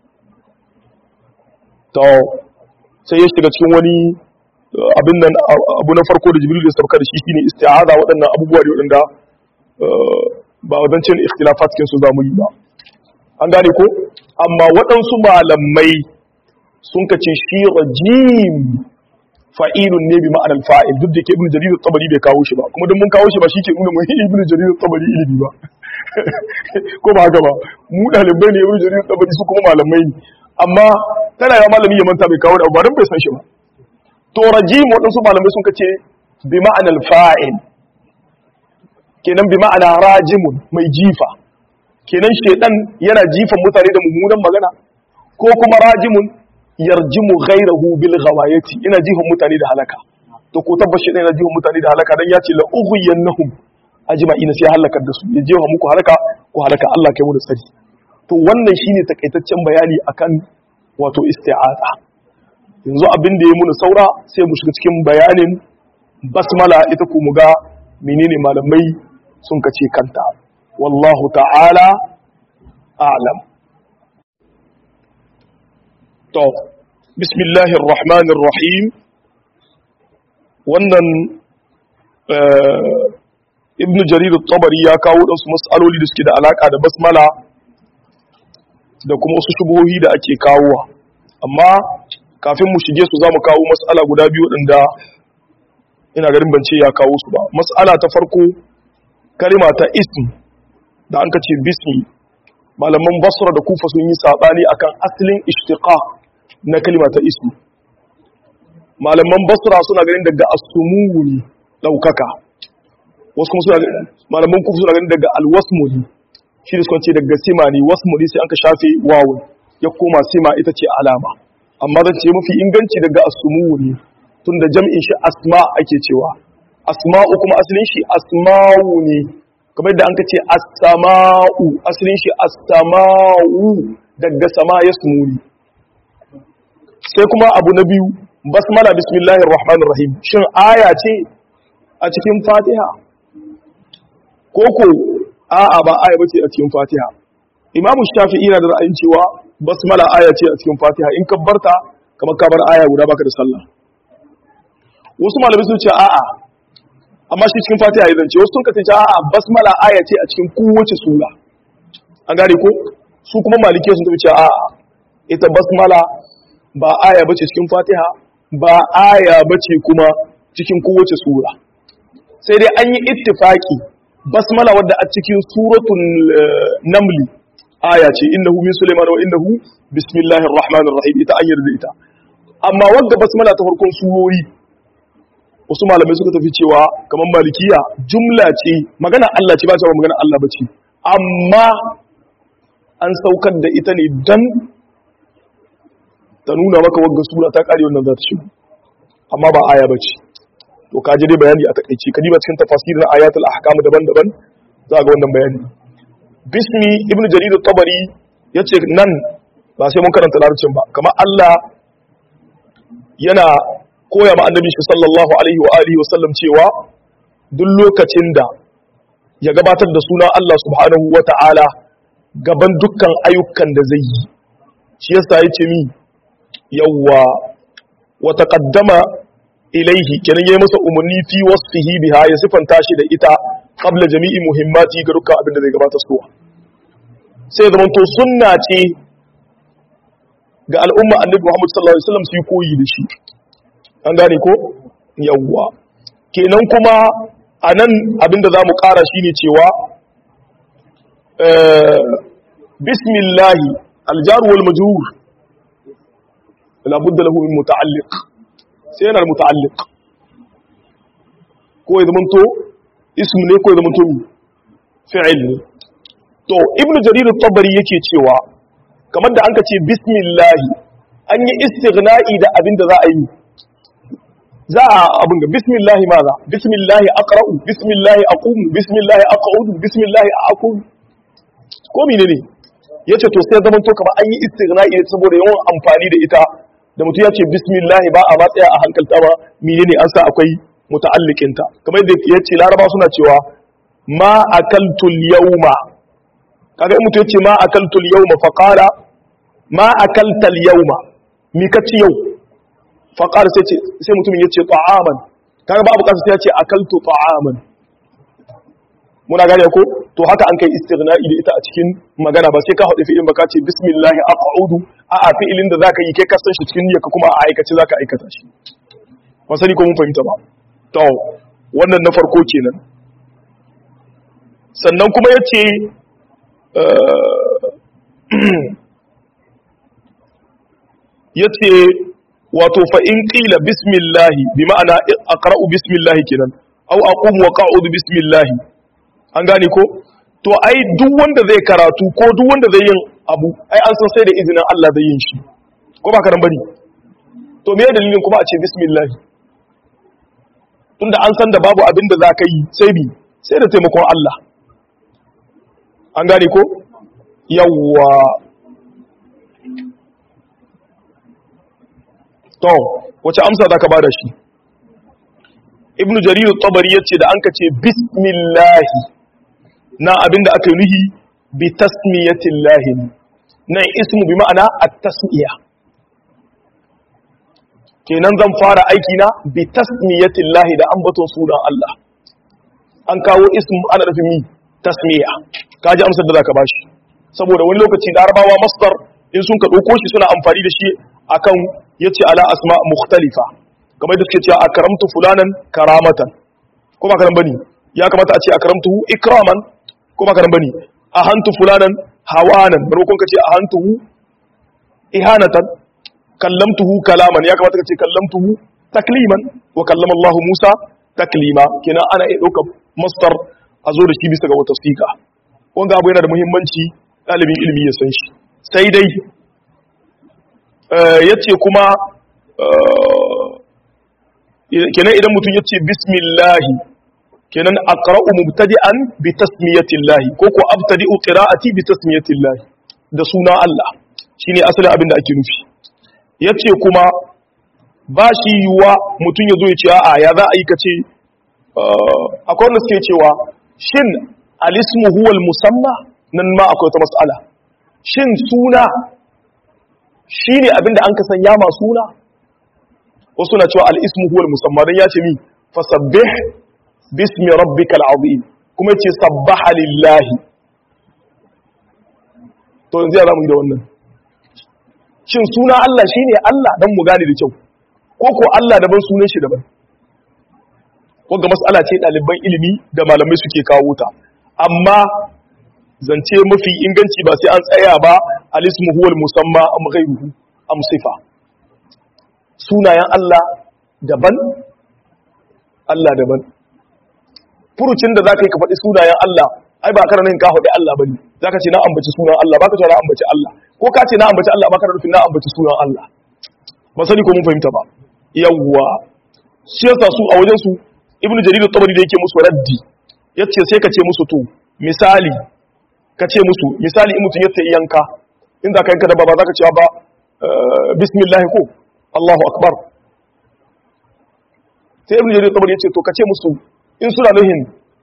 to sai ya shiga cikin wani abin nan abu na farko da jibril ya sauka da shi shine isti'aza waɗannan abubuwa da waɗanda ba wadancan ikhtilafat cikin su zamu yi ba an gane ko amma waɗansu malamai sun kace shi rajim fa'ilun ne bi ma'anar fa'il duk da ke ibnu jarir tabari bai kawo shi ba kuma duk mun kawo shi ba shi ke nuna mun ibnu jarir tabari ilimi ba ko ba haka ba mu dalibai ne ibnu jarir tabari su kuma malamai ne amma tana ya malami ya manta bai kawo da ba don bai san shi ba to rajim waɗansu malamai sun kace bi ma'anar fa'il kenan bi ma'ana rajimun mai jifa kenan shedan yana jifan mutane da mummunan magana ko kuma rajimun yarjimu ghairahu bil ghawayati yana jifan mutane da halaka to ko tabbas shedan yana jifan mutane da halaka dan ya ce la ughiyannahum ajma'ina sai halakar da su ya jefa muku halaka ko halaka Allah kai mu da tsari to wannan shine takaitaccen bayani akan wato isti'aza yanzu abin da ya muna saura sai mu shiga cikin bayanin basmala ita ku ga menene malamai sun kace kanta wallahu ta'ala a'lam to bismillahir rahmanir rahim wannan ibnu jarir at-tabari ya kawo wasu mas'aloli da suke da alaka da basmala da kuma wasu shubuhohi da ake kawowa amma kafin mu shige su zamu kawo mas'ala guda biyu waɗanda ina garin ban ce ya kawo su ba mas'ala ta farko kalima ta ism da an kace bismi malaman basra da kufa sun yi sabani akan asalin ishtiqaq na kalima ta ism malaman basra suna ganin daga as-sumu ne daukaka wasu kuma suna malaman kufa suna ganin daga al-wasmu ne shi da suka ce daga sima ne wasmu ne sai an ka shafe wawun ya koma sima ita ce alama amma zan ce mafi inganci daga as-sumu ne tunda jam'in shi asma ake cewa asma'u kuma asalin shi asma'u ne kamar yadda an ka ce as-sama'u asalin shi as-sama'u daga sama ya sumuni sai kuma abu na biyu basmala bismillahir rahmanir rahim shin aya ce a cikin fatiha koko a'a ba aya bace a cikin fatiha imamu shafi'i na da ra'ayin cewa basmala aya ce a cikin fatiha in ka barta kamar ka bar aya guda baka da sallah wasu malamai sun ce a'a amma shi cikin fatiha ya zance wasu sun kace a'a basmala aya ce a cikin kowace sura an gane ko su kuma malike sun tafi ce a'a ita basmala ba aya bace cikin fatiha ba aya bace kuma cikin kowace sura sai dai an yi ittifaki basmala wadda a cikin suratul namli aya ce innahu min sulaiman wa innahu bismillahir rahmanir rahim ita an yarda ita amma wadda basmala ta farkon surori wasu malamai suka tafi cewa kamar malikiya jumla ce magana Allah ce ba ce magana Allah bace amma an saukar da ita ne dan ta nuna maka wagga sura ta kare wannan za ta shigo amma ba aya bace to ka ji dai bayani a takaice ka diba cikin tafasir na ayatul ahkam daban-daban za ga wannan bayani bismi ibnu jarir at-tabari yace nan ba sai mun karanta larabcin ba kamar Allah yana koya ma annabi shi sallallahu alaihi wa alihi wa sallam cewa duk lokacin da ya gabatar da sunan Allah subhanahu wa ta'ala gaban dukkan ayyukan da zai yi shi yasa yace mi yawwa wa taqaddama ilaihi kenan yayi masa umarni fi wasfihi biha ya sifanta shi da ita qabla jami'i muhimmati ga dukkan abin da zai gabata suwa sai zaman to sunna ce ga al'umma annabi Muhammad sallallahu alaihi wasallam su yi koyi da shi an gane ko yawwa kenan kuma anan abin da zamu ƙara shine cewa bismillah aljar wal majrur la budda lahu min muta'alliq sai yana da muta'alliq ko ya zamanto ism ne ko ya zamanto fi'il ne to ibnu jarir at-tabari yake cewa kamar da anka ce bismillah an yi istighna'i da abin da za a yi za a abin ga bismillah maza bismillah aqra'u bismillah aqumu bismillah aq'udu bismillah aqum ko menene yace to sai zamanto kamar an yi istighna'i saboda yawan amfani da ita da mutum ya ce bismillah ba a matsaya a hankalta ba menene an sa akwai muta'alliqinta kamar yadda ya ce laraba suna cewa ma akaltul yawma kaga in mutum ya ce ma akaltul yawma fa qala ma akaltal yawma mi ka ci yau fa qala sai ce sai mutumin ya ce ta'aman kaga babu kasa sai ya ce akaltu ta'aman muna gane ko to haka an kai istighna'i da ita a cikin magana ba sai ka haɗe fi'ilin ba ka ce bismillah aq'udu a a fi'ilin da zaka yi kai ka san shi cikin niyyarka kuma a aikace zaka aikata shi ba sani ko mun fahimta ba to wannan na farko kenan sannan kuma yace yace wato fa in qila bismillah bi ma'ana aqra'u bismillah kenan aw aqumu wa qa'udu bismillah an gane ko to ai duk wanda zai karatu ko duk wanda zai yin abu ai an san sai da izinin Allah zai yin shi ko ba karan bane to me dalilin kuma a ce bismillah tunda an san da babu abin da zaka yi sai bi sai da taimakon Allah an gane ko yawwa to wace amsa za ka ba da shi ibnu jarir tabari ya ce da an ka ce bismillahi na abinda aka yi nuhi bi tasmiyatillahi nan ismu bi ma'ana at-tasmiya kenan zan fara aiki na bi tasmiyatillahi da ambaton sunan Allah an kawo ismu ana nufin mi tasmiya kaji amsar da zaka bashi saboda wani lokaci larabawa masdar in sun ka dauko shi suna amfani da shi akan yace ala asma mukhtalifa kamar da suke cewa akramtu fulanan karamatan ko ba karan bane ya kamata a ce akramtuhu ikraman ko ba karan bane ahantu fulanan hawanan barkon ka ce ahantuhu ihanatan kallamtuhu kalaman ya kamata ka ce kallamtuhu takliman wa kallama Allah Musa taklima kenan ana iya ɗaukar masdar a zo da shi bisa ga wata sika wanga abu yana da muhimmanci ɗalibin ilimi ya san shi sai dai ya ce kuma kenan idan mutum ya ce bismillahi kenan aqra'u mubtadi'an bi tasmiyatillahi ko ko abtadi'u qira'ati bi tasmiyatillahi da suna Allah shine asalin abin da ake nufi yace kuma ba shi yiwuwa mutum ya zo ya ce a'a ya za a yi kace akwai wanda suke cewa shin alismu huwal musamma nan ma akwai wata mas'ala shin suna shine abinda an kasan ya ma suna wasu na cewa al-ismu huwal musamma dan ya ce mi fasabbih bismi rabbikal azim kuma yace sabbaha lillahi to yanzu ya zamu yi da wannan shin suna Allah shine Allah dan mu gane da kyau ko ko Allah daban sunan shi daban wanda mas'ala ce ɗaliban ilimi da malamai suke kawo ta amma zance mafi inganci ba sai an tsaya ba alismu huwal musamma am ghayruhu am sifa sunayen Allah daban Allah daban furucin da zaka yi ka faɗi sunayen Allah ai ba kana nan ka faɗi Allah bane zaka ce na ambaci sunan Allah baka ce na ambaci Allah ko ka ce na ambaci Allah baka nufin na ambaci sunan Allah ba sani ko mun fahimta ba yawwa shi yasa su a wajen su ibnu jarir at-tabari da yake musu raddi yace sai ka ce musu to misali ka ce musu misali in mutun yace yanka in za ka yanka da ba za ka cewa ba bismillah ko Allahu akbar sai ibnu jarir at-tabari yace to ka ce musu in suna nuhin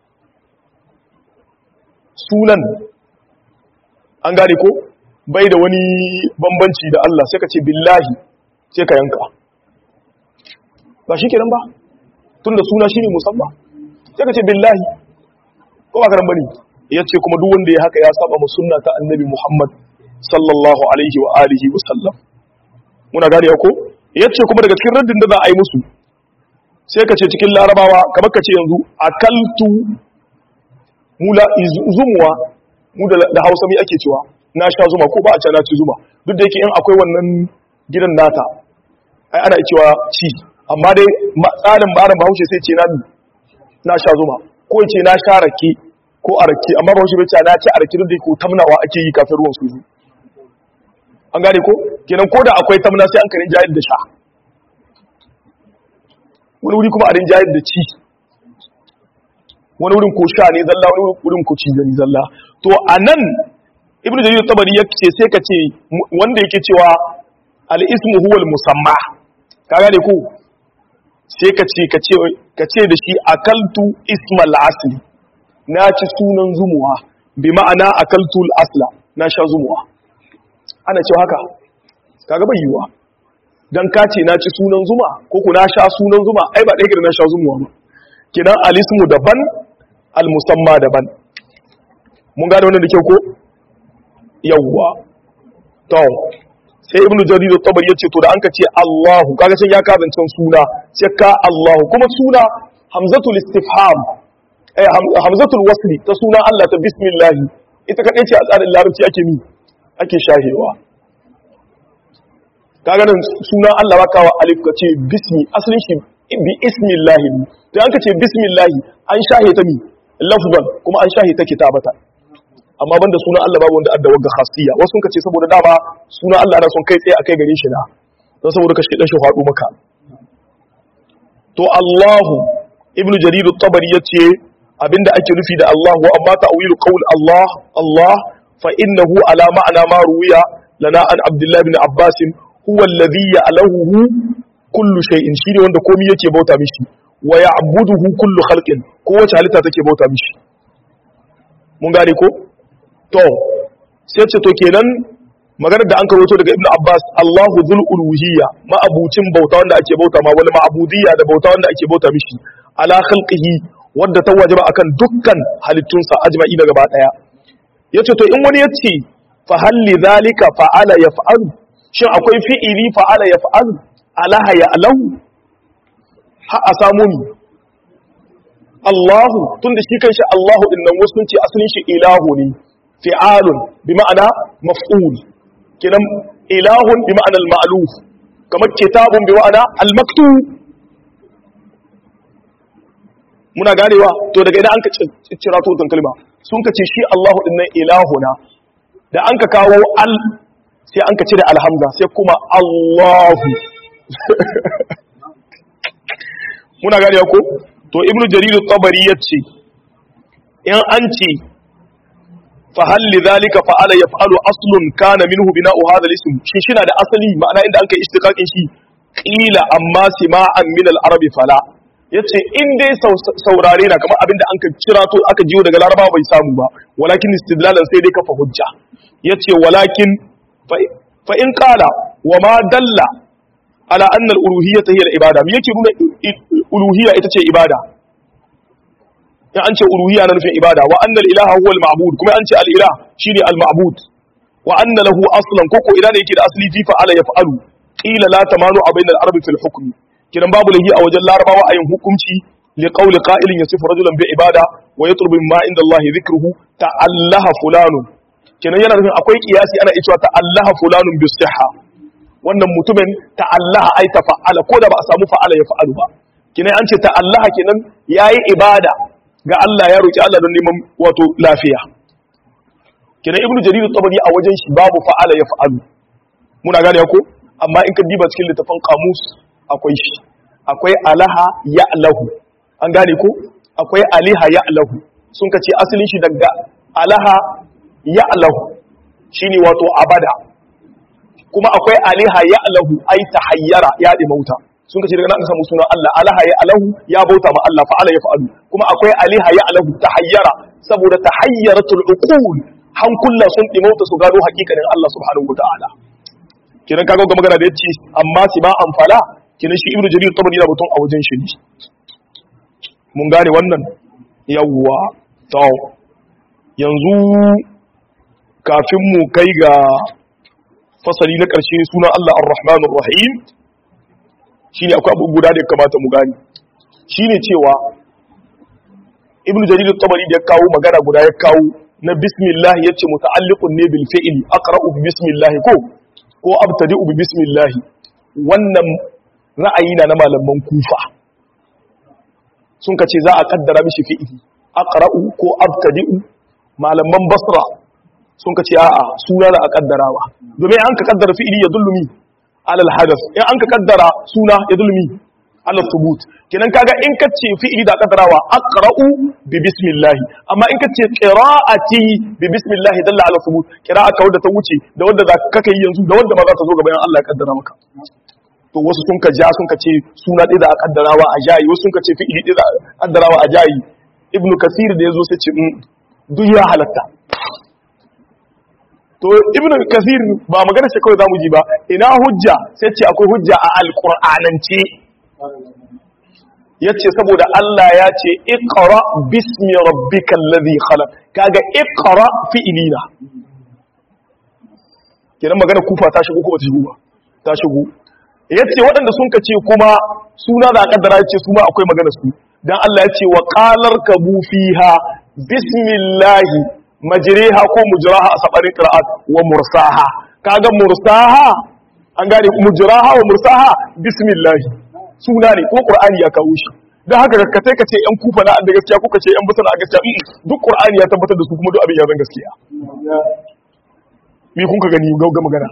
sunan an gane ko bai da wani bambanci da Allah sai ka ce billahi sai ka yanka ba shi kenan ba tun da suna shi ne musamman sai ka ce billahi ko ba karan bane ya ce kuma duk wanda ya haka ya saba mu sunna ta annabi muhammad sallallahu alaihi wa alihi wa sallam muna gane ko ya ce kuma daga cikin raddin da za a yi musu sai ka ce cikin larabawa kamar ka ce yanzu akaltu mula zumuwa mu da hausa mai ake cewa na sha zuma ko ba a ce na ci zuma duk da yake in akwai wannan gidan nata ai ana cewa ci amma dai tsarin barin bahaushe sai ce na na sha zuma ko ce na sha rake ko a rake amma bahaushe bai ce na ci a rake duk da ko tamnawa ake yi kafin ruwan su an gane ko kenan ko da akwai tamna sai an karin jayar da sha wani wuri kuma a rin jayar da ci wani wurin ko sha ne zalla wani wurin ko ci ne zalla to a nan ibnu jarir tabari yake sai ka ce wanda yake cewa al-ismu huwa al-musamma ka gane ko sai ka ce ka ce da shi akaltu ismal asli na ci sunan zumuwa bi ma'ana akaltu asla na sha zumuwa ana cewa haka kaga bai yiwa dan ka ce na ci sunan zuma ko ku na sha sunan zuma ai ba ɗaya na sha zumuwa ba kidan alismu daban almusamma daban mun gane wannan da kyau ko yawwa to sai ibnu jarir at-tabari yace to da anka ce Allahu kaga sai ya kazancan suna sai ka Allahu kuma suna hamzatul istifham eh hamzatul wasli ta suna Allah ta bismillah ita kadai ce a tsarin larabci ake mi ake shahewa kaga nan suna Allah ba kawa alif ka ce bismi asalin shi bi ismillah to an ka ce bismillah an shahe ta mi lafzan kuma an shahe ta kitabata amma banda suna Allah babu wanda adda wagga khasiyya wasu ka ce saboda dama suna Allah ana son kai tsaye akai gare shi na don saboda ka dan shi faɗo maka to Allahu ibnu jarir at-tabari yace abinda ake nufi da Allah wa amma ta'wilu qawl Allah Allah fa innahu ala ma'ana ma ruwiya lana an abdullahi bin abbas huwa alladhi ya'lahu kullu shay'in shine wanda komai yake bauta mishi wa ya'buduhu kullu khalqin kowace halitta take bauta mishi mun gane ko to sai ce to kenan maganar da an karoto daga ibnu abbas allahu dhul uluhiyya ma'abucin bauta wanda ake bauta ma wani ma'abudiyya da bauta wanda ake bauta mishi ala khalqihi wadda ta wajaba akan dukkan halittunsa ajma'i na gaba daya yace to in wani yace fa hal lidhalika fa'ala yaf'alu shin akwai fi'ili fa'ala yaf'alu alaha ya'lahu ha a samu ni Allahu tunda shi kanshi Allahu din nan wasu ce asalin shi ilahu ne fi'alun bi ma'ana maf'ul kinan ilahun bi ma'ana al-ma'luf kamar kitabun bi ma'ana al-maktub muna ganewa to daga idan an ka cira to tun kalma sun ka ce shi Allahu din nan ilahuna da an ka kawo al sai an ka cire alhamza sai kuma Allahu muna ganewa ko to ibnu jarir at-tabari yace in an ce fa hal lidhalika fa'ala yaf'alu aslun kana minhu bina'u hadha al-ism shi shina da asali ma'ana inda an kai istiqaqin shi qila amma sima'an min al-arabi fala yace in dai saurare na kamar abinda an ka kira to aka jiyo daga larabawa bai samu ba walakin istidlalan sai dai kafa hujja yace walakin fa in qala wa ma dalla ala anna al-uluhiyyah hiya al-ibada me yake nuna uluhiyya ita ce ibada in an ce uluhiyya na nufin ibada wa anna al-ilaha huwa al-ma'bud kuma an ce al-ilah shine al-ma'bud wa anna lahu aslan koko idan yake da asli fi fa'ala yaf'alu qila la tamanu bayna al-arabi fil hukm kidan babu lahi a wajen larabawa ayin hukunci li qawli qa'ilin yasifu rajulan bi ibada wa yatlubu ma inda Allah dhikruhu ta'allaha fulanun kidan yana nufin akwai kiyasi ana cewa ta'allaha fulanun bi sihha wannan mutumin ta'allaha ai tafa'ala ko da ba a samu fa'ala ya fa'alu ba kinan an ce ta'allaha kinan yayi ibada ga Allah ya roki Allah don neman wato lafiya kinan ibnu jarir tabari a wajen shi babu fa'ala ya fa'alu muna gane ko amma in ka diba cikin littafin kamus akwai shi akwai alaha ya'lahu an gane ko akwai aliha ya'lahu sun ka ce asalin shi daga alaha ya'lahu shine wato abada kuma akwai aliha ya'lahu ai tahayyara ya di mauta sun ka ce daga nan aka samu sunan Allah alaha ya'lahu ya bauta ma Allah fa'ala ya fa'alu kuma akwai aliha ya'lahu tahayyara saboda tahayyaratul uqul hankula sun di mauta su gano hakikanin Allah subhanahu wa ta'ala kiran kaga ga magana da yace amma si ba amfala kiran shi ibnu jarir tabari da mutum a wajen shi ne mun gane wannan yawwa to yanzu kafin mu kai ga fasali na karshe sunan Allah ar-rahmanur rahim shine akwai abu guda da ya kamata mu gane shine cewa ibnu jarir tabari da ya kawo magana guda ya kawo na bismillah yace muta'alliqun ne bil fi'li aqra'u bi bismillah ko ko abtadi'u bi bismillah wannan ra'ayi na na malaman kufa sun kace za a kaddara mishi fi'ili aqra'u ko abtadi'u malaman basra sun kace a'a suna da a kaddarawa domin an ka kaddara fi'ili ya dullumi alal hadath in an ka kaddara suna ya dullumi alal thubut kenan kaga in kace fi'ili da kaddarawa aqra'u bi bismillah amma in kace qira'ati bi bismillah dalla ala thubut qira'a ka wadda ta wuce da wadda za ka kai yanzu da wadda ba za ta zo gaban Allah ya kaddara maka to wasu sun ka ja sun ka ce suna ɗaya da a kaddarawa a jayi wasu sun ka ce fi'ili ɗaya da a kaddarawa a jayi ibnu kasir da yazo sai ce duk ya halatta to ibnu kasir ba magana ce kawai zamu ji ba ina hujja sai ce akwai hujja a alqur'anance yace saboda Allah ya ce iqra bismi rabbikal ladhi khalaq kaga iqra fi'ilina kenan magana kufa ta shigo ko ba ta shigo ba ta shigo yace waɗanda sun kace kuma suna da kaddara yace su ma akwai magana su dan Allah yace wa qalar kabu fiha bismillahi majriha ko mujraha a sabarin qira'at wa mursaha kaga mursaha an gane mujraha wa mursaha bismillahi suna ne ko qur'ani ya kawo shi dan haka ka kai ka ce yan kufa na da gaskiya ko ka ce yan basana a gaskiya duk qur'ani ya tabbatar da su kuma duk abin ya zan gaskiya me kun ka gani ga magana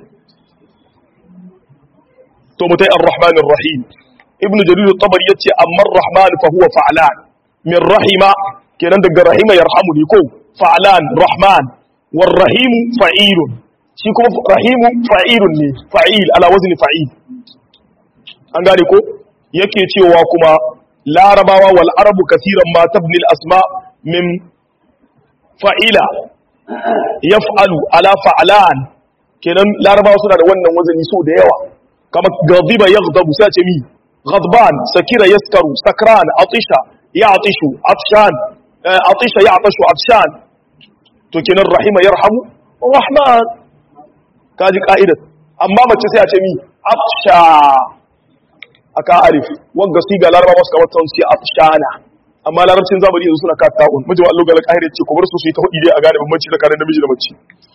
to mutai ar-rahman ar-rahim ibnu jarir at-tabari yace amma ar-rahman fa huwa fa'lan min rahima kenan daga rahima yarhamu ni ko fa'lan rahman war rahimu fa'ilun shi kuma rahimu fa'ilun ne fa'il ala wazni fa'il an gane ko yake cewa kuma larabawa wal arabu kasiran ma tabni al asma min fa'ila yaf'alu ala fa'lan kenan larabawa suna da wannan wazani so da yawa kama ghadiba yaghdabu sai ce mi ghadban sakira yaskaru sakran atisha ya'tishu atshan atisha ya'tashu atshan to kenan rahima yarhamu rahman kaji ka'idar amma mace sai a ce mi atsha aka arif wanga siga laraba wasu kamar tawon suke afshana amma larabcin zamani yanzu suna kata ta'un mijin Allah ga alƙahir ce ku bar su su yi ta hudi dai a gane bambanci tsakanin namiji da mace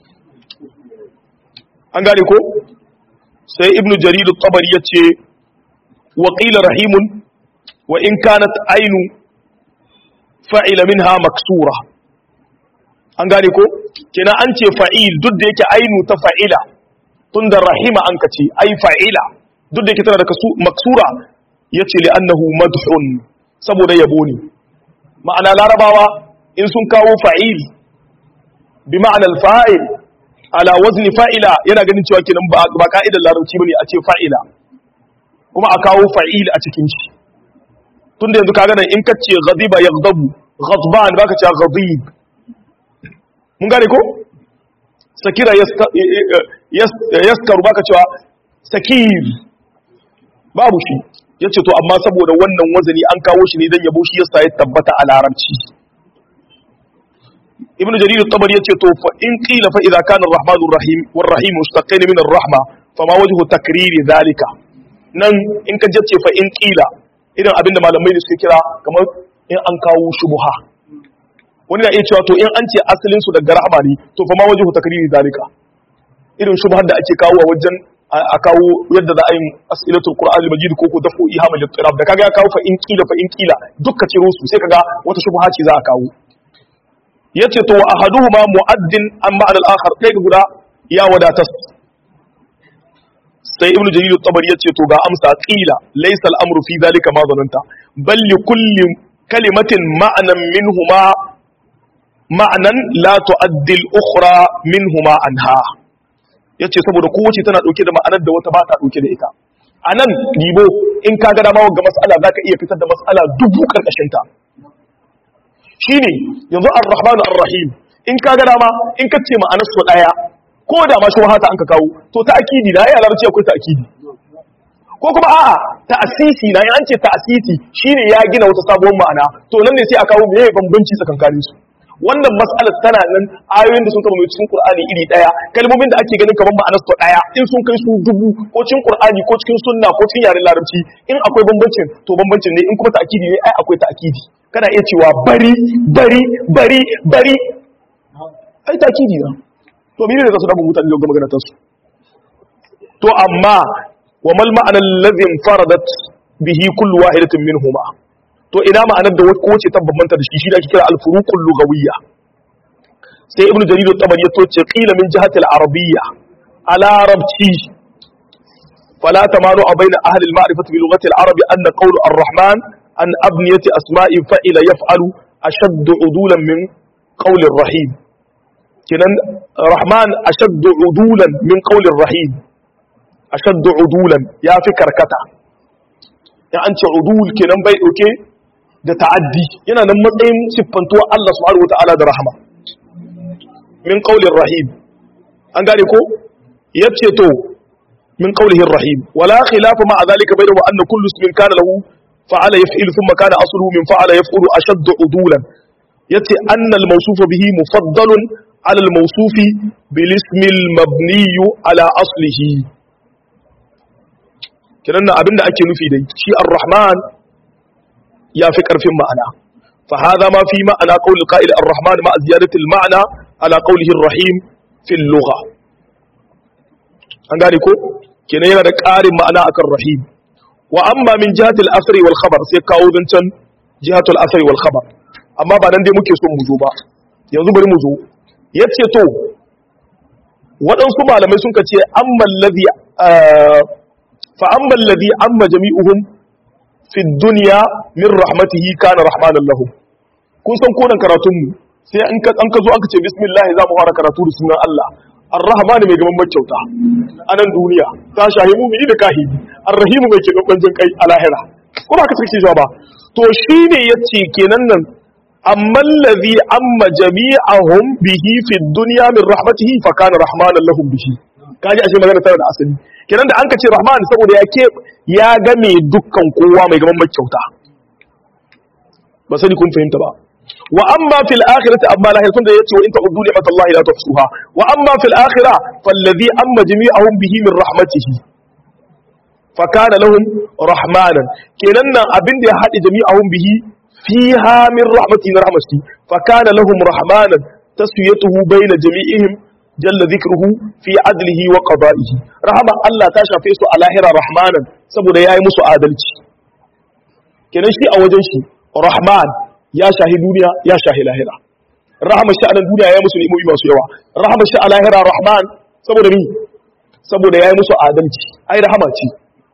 an gane ko sai ibn jarir at-tabari yace wa qila rahimun wa in kanat ainu fa'ila minha maksura an gane ko kenan an ce fa'il duk da yake ainu ta fa'ila tunda rahima an kace ai fa'ila duk da yake tana da maksura ya ce li'annahu madhun saboda yabo ne ma'ana larabawa in sun kawo fa'il bi ma'anar fa'il ala wazni fa'ila yana ganin cewa kenan ba ka'idar larabci bane a ce fa'ila kuma a kawo fa'il a cikin shi tun da yanzu ka gane in kace ghadiba yaghdabu ghadban baka ce ghadib mun gane ko sakira yaskaru baka cewa sakir babu shi ya ce to amma saboda wannan wazani an kawo shi ne don yabo shi yasa ya tabbata a larabci ibn jarir at-tabari yace to fa in qila fa idza kana ar-rahmanur rahim war rahim mustaqin min ar-rahma fama wajhu takriri zalika nan in ka jace fa in qila idan abinda malamai da suke kira kamar in an kawo shubha wani na iya cewa to in an ce asalin su daga rahma ne to fama wajhu takriri zalika irin shubhar da ake kawo a wajen a kawo yadda za a yi as'ilatul qur'an al-majid ko ko dafu ihamal littirab da kaga ya kawo fa in kila fa in kila dukka ciro su sai kaga wata shubha ce za a kawo yace to wa ahaduhuma mu'addin an ma'al al-akhar dai guda ya wadatas sai ibnu jarir at-tabari yace to ga amsa qila laysa al-amru fi dhalika ma zananta bal li kulli kalimatin ma'nan minhuma ma'nan la tu'addi al-ukhra minhuma anha ya ce saboda kowace tana ɗauke da ma'anar da wata ba ta ɗauke da ita a nan ribo in ka gada mawa ga matsala za ka iya fitar da matsala dubu ƙarƙashinta shi ne yanzu ar-rahmanu ar-rahim in ka gada ma in ka ce ma'anar su ɗaya ko da ma shawahata an ka kawo to ta akidi na ya larabci akwai ta akidi ko kuma a'a ta asisi na an ce ta asisi shine ya gina wata sabuwar ma'ana to nan ne sai a kawo meye bambanci tsakankanin su wannan mas'alar tana nan ayoyin da sun kama mai cikin Qur'ani iri daya kalmomin da ake ganin kamar ma'anar su daya in sun kai su dubu ko cikin Qur'ani ko cikin sunna ko cikin yaren larabci in akwai bambancin to bambancin ne in kuma ta'kidi ne ai akwai ta'kidi kana iya cewa bari bari bari bari ai ta'kidi na to mene ne za su dabu mutane ga maganar su to amma wa mal ma'ana alladhi faradat bihi kullu wahidatin minhuma to ina ma'anar da kowace ta bambanta da shi shi da ake kira al-furuqul lughawiyya sai ibnu jarir at-tabari ya toce qila min jihati al-arabiyya ala arabci fala tamaru baina ahli al-ma'rifati bi lughati al-arab anna qawlu ar-rahman an abniyati asma'i fa'ila yaf'alu ashaddu udulan min qawli ar-rahim kinan rahman ashaddu udulan min qawli ar-rahim ashaddu udulan ya fi karkata ya an ce udul kenan bai dauke da ta'addi yana nan matsayin siffantuwa Allah subhanahu wata'ala da rahama min qaulir rahim an gane ko yace to min qaulihi rahim wala khilafa ma zalika bayna wa anna kullu ismin kana lahu fa'ala yaf'ilu thumma kana asluhu min fa'ala yaf'ulu ashaddu udulan yace anna al-mawsuf bihi mufaddalun ala al-mawsuf bil ismi al-mabni ala aslihi kiran abinda ake nufi da shi ar-rahman ya fi ƙarfin ma'ana fa hadha ma fi ma'ana qawl qa'il ar-rahman ma ziyadati al-ma'na ala qawlihi ar-rahim fi al-lugha an gane ko kenan yana da ƙarin ma'ana akan rahim wa amma min jihati al-asri wal khabar sai kawo zancan jihatu al-asri wal khabar amma ba nan dai muke son mu zo ba yanzu bari mu zo yace to waɗansu malamai sun ce amma alladhi fa amma alladhi amma jami'uhum fi duniya min rahmatihi kana rahmanan lahum kun san konan karatun mu sai an ka an ka zo aka ce bismillah za mu fara karatu da sunan Allah ar-rahman mai gaban makyauta a nan duniya ta shahi mu'mini da kahidi ar-rahim mai ke gaban jin kai a lahira ko ba ka sake shi ba to shine yace kenan nan amma allazi amma jami'ahum bihi fi dunya min rahmatihi fa kana rahmanan lahum bihi kaji ashe magana tana da asali kenan da an ka ce rahman saboda ya ke ya game dukkan kowa mai gaban makyauta ba sani kun fahimta ba wa amma fil akhirati amma lahir tunda yace wa in ta'uddu ni'matallahi la tuhsuha wa amma fil akhirah falladhi amma jami'ahum bihi min rahmatihi fa kana lahum rahmanan kenan nan abin da ya hadi jami'ahum bihi fiha min rahmatihi min rahmatihi fa kana lahum rahmanan taswiyatuhu bayna jami'ihim jalla dhikruhu fi adlihi wa qada'ihi rahama Allah ta shafe su a lahira rahmanan saboda yayi musu adalci kenan shi a wajen shi rahman ya shahi duniya ya shahi lahira rahama shi a nan duniya ya musu ni'imomi masu yawa rahama shi a lahira rahman saboda ni saboda ya yi musu adalci ai rahama ce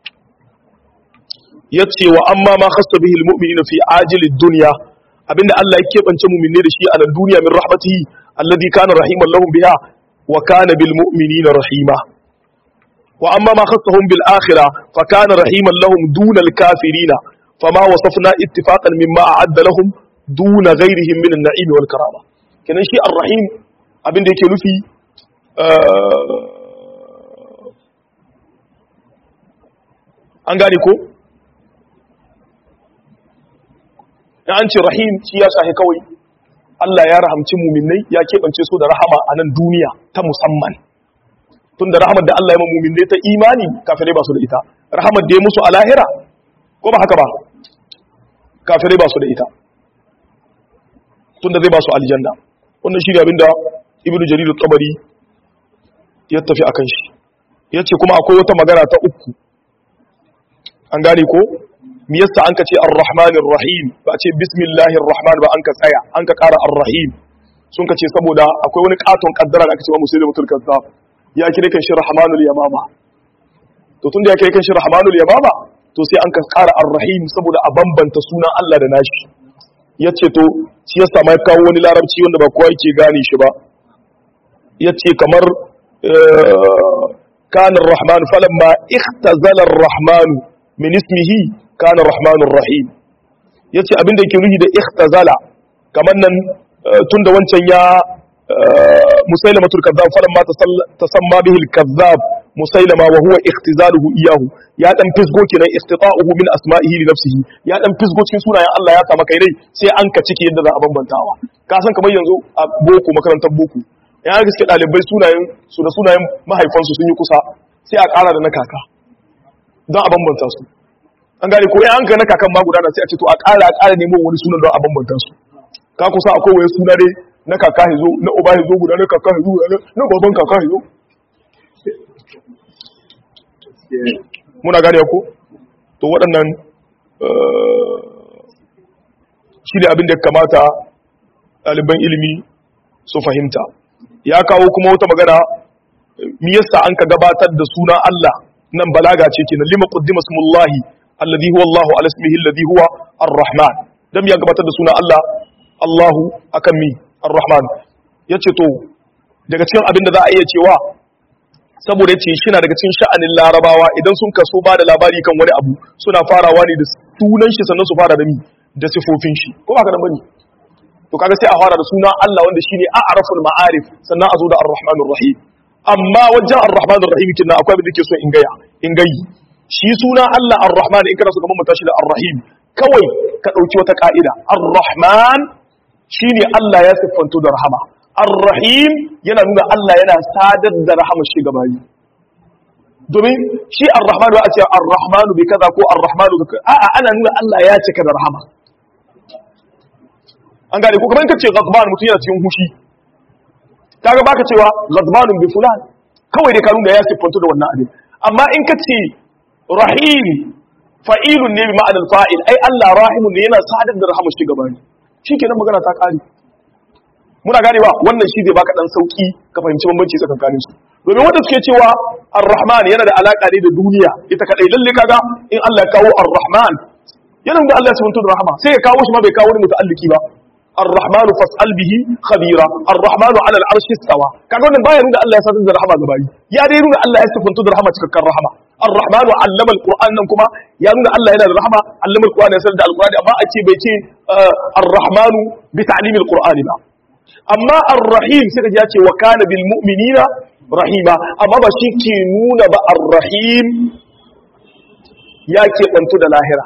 ya ce wa amma ma khassa bihi almu'minina fi ajilid dunya abinda Allah ya keɓance mu'minne da shi a nan duniya min rahmatihi alladhi kana rahiman lahum biha wa kana bil mu'minina rahima wa amma ma khassahum bil akhirah fa kana rahiman lahum dunal kafirina فما وصفنا اتفاقا مما أعد لهم دون غيرهم من النعيم والكرامة kenan shi ar-rahim abin da yake nufi an gane ko ya an ce rahim shi ya shahi kawai Allah ya rahamci muminai ya keɓance su da rahama a nan duniya ta musamman tun da rahamar da Allah ya ma muminai ta imani kafirai ba su da ita rahamar da ya musu a lahira ko ba haka ba kafirai ba su da ita tunda zai ba su aljanna wannan shi ne abinda ibnu jarir tabari ya tafi akan shi yace kuma akwai wata magana ta uku an gane ko me yasa an ka ce ar-rahmanir rahim ba ce bismillahir rahman ba an ka tsaya an ka ƙara ar-rahim sun ka ce saboda akwai wani katon kaddara da aka ce wa musulmatul kazzab ya kire kan shi rahmanul yamama to tunda ya kire kan shi rahmanul yamama to sai an ka ƙara ar-rahim saboda a bambanta sunan Allah da nashi yace to shi yasa mai kawo wani larabci wanda ba kowa yake gane shi ba yace kamar kana ar-rahman falamma ikhtazala ar-rahman min ismihi kana ar-rahmanur rahim yace abin da yake nuhi da ikhtazala kamar nan tunda wancan ya musailamatul kazzab falamma tasamma bihi al-kazzab musailama wa huwa ikhtizaluhu iyahu ya dan fisgo kenan istita'uhu min asma'ihi li nafsihi ya dan fisgo cikin sunayen Allah ya kama kai dai sai an ka cike yadda za a bambantawa ka san kamar yanzu a boko makarantar boko ya ga gaske dalibai sunayen su da sunayen mahaifansu sun yi kusa sai a ƙara da na kaka don a bambanta su an gane ko ya an ka na kakan ma gudana sai a ce to a ƙara a ƙara nemo wani sunan don a bambanta su ka kusa akwai wani suna dai na kaka hizo na uba hizo guda na kaka hizo guda na baban kaka hizo muna gane ko to waɗannan shi ne abin da ya kamata ɗaliban ilimi su fahimta ya kawo kuma wata magana mi yasa an ka gabatar da suna Allah nan balaga ce kenan lima qaddima smullahi alladhi huwa Allahu ala ismihi alladhi huwa ar-rahman dan ya gabatar da suna Allah Allahu akan mi ar-rahman yace to daga cikin abin da za a iya cewa saboda yace shi na daga cikin sha'anin larabawa idan sun kaso ba da labari kan wani abu suna farawa ne da sunan shi sannan su fara da mi da sifofin shi ko ba ka nan bane to kaga sai a fara da suna Allah wanda shine a'raful ma'arif sannan a zo da ar-rahmanur rahim amma wajen ar-rahmanur rahim kin akwai abin da ke so in gaya in gayi shi suna Allah ar-rahman in kana so kamar mutashi da ar-rahim kawai ka dauki wata ka'ida ar-rahman shine Allah ya siffanto da rahama ar-rahim yana nuna Allah yana sadar da rahama shi ga bayi domin shi ar-rahman ba a ce ar-rahman bi kaza ko ar-rahman bi kaza a'a ana nuna Allah ya cika da rahama an gane ko kamar kace ghadban mutum yana cikin hushi kaga baka cewa ghadbanun bi fulan kawai dai ka nuna ya siffanto da wannan abin amma in kace rahim fa'ilun ne bi ma'anar fa'il ai Allah rahimun ne yana sadar da rahama shi ga bayi shikenan magana ta kare muna ganewa wannan shi zai baka dan sauki ka fahimci bambanci tsakanin su domin wanda suke cewa ar-rahman yana da alaka ne da duniya ita kadai lalle kaga in Allah ya kawo ar-rahman yana da Allah ya sabunta da rahama sai ya kawo shi ma bai kawo wani muta'alliki ba الرحمن فاسأل به خبيرا الرحمن على العرش استوى kaga wannan baya nuna Allah ya sanar da rahama ga bayi ya dai nuna Allah ya sifantu da rahama cikakken rahama الرحمن علم القرآن nan kuma ya nuna Allah yana da rahama allama alquran ya sanar da alqurani amma a ce bai ce الرحمن بتعليم القرآن ba amma ar-rahim sai kaji ya ce wa kana bil mu'minina rahima amma ba shi ke nuna ba ar-rahim ya ke bantu da lahira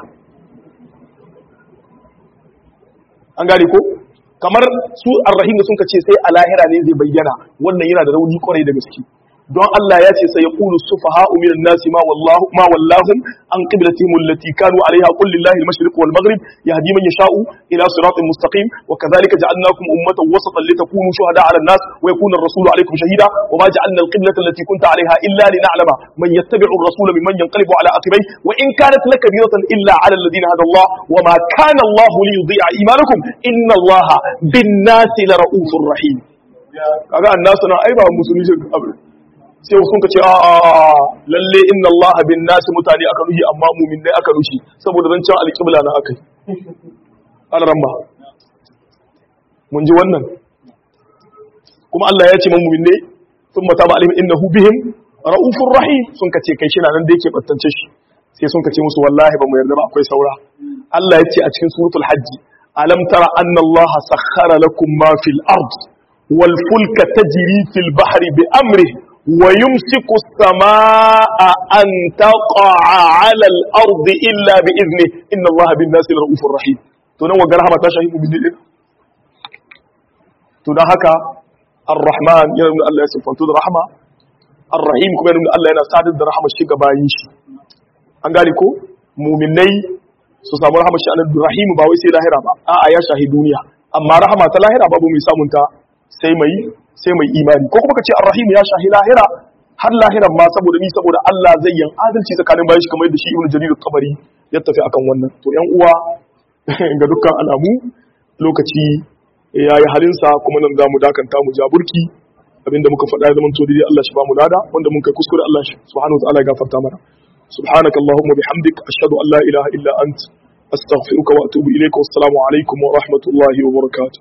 an gane ko kamar su ar-rahim da sun ce sai a lahira ne zai bayyana wannan yana da rauni kwarai da gaske don Allah ya ce sai ya qulu sufaha'u minan nasi ma wallahu ma wallahum an qiblatihim allati kanu 'alayha qul lillahi al-mashriq wal maghrib yahdi man yasha'u ila siratin mustaqim wa kadhalika ja'alnakum ummatan wasatan litakunu shuhada'a 'ala an-nas wa yakuna ar-rasulu 'alaykum shahida wa ma ja'alna al-qiblata allati kunta 'alayha illa lina'lama man yattabi'u ar-rasula mimman yanqalibu 'ala aqibayhi wa in kanat lakabiratan illa 'ala alladhina hada Allah wa ma kana Allah liyudhi'a imanakum inna Allah bin-nasi lara'ufur rahim kaga annasu na ai ba musulmi abin sai sun ka ce a lalle inna Allah bin nasi mutane aka nuhi amma mumin dai aka nushi saboda zan can alƙibla na aka yi alramma mun ji wannan kuma Allah ya ce man mumin ne sun mata ba alim innahu bihim ra'ufur rahim sun ka ce kai shi na nan da yake battance shi sai sun ka ce musu wallahi ba mu yarda ba akwai saura Allah ya ce a cikin suratul hajji alam tara anna Allah sakhkhara lakum ma fil ard wal fulka tajri fil bahri bi amrihi ويمسك السماء أن تقع على الأرض إلا بإذنه إن الله بالناس لرؤوف رحيم تنوى قرها تشاهد من دين تنهك الرحمن ينمو الله يسفن تود رحمة الرحيم كما ينمو الله ينسعد الرحمة الشيء بايش أنقالي كو مؤمني su samu rahama shi anan rahimu ba wai sai lahira ba a'a ya shahi duniya amma rahama ta lahira babu mai samunta sai mai sai mai imani ko kuma ka ce arrahim ya shahi lahira har lahiran ma saboda ni saboda Allah zai yin adalci tsakanin bayan shi kamar yadda shi ibnu jarir tabari ya tafi akan wannan to yan uwa ga dukkan alamu lokaci ya yi halinsa kuma nan zamu dakanta mu jaburki abinda muka faɗa ya zama to dai Allah shi ba mu lada wanda mun kai kuskure Allah shi subhanahu wa ta'ala ya gafarta mana subhanaka allahumma bihamdik ashhadu an la ilaha illa ant astaghfiruka wa atubu ilayka wassalamu alaikum wa rahmatullahi wa barakatuh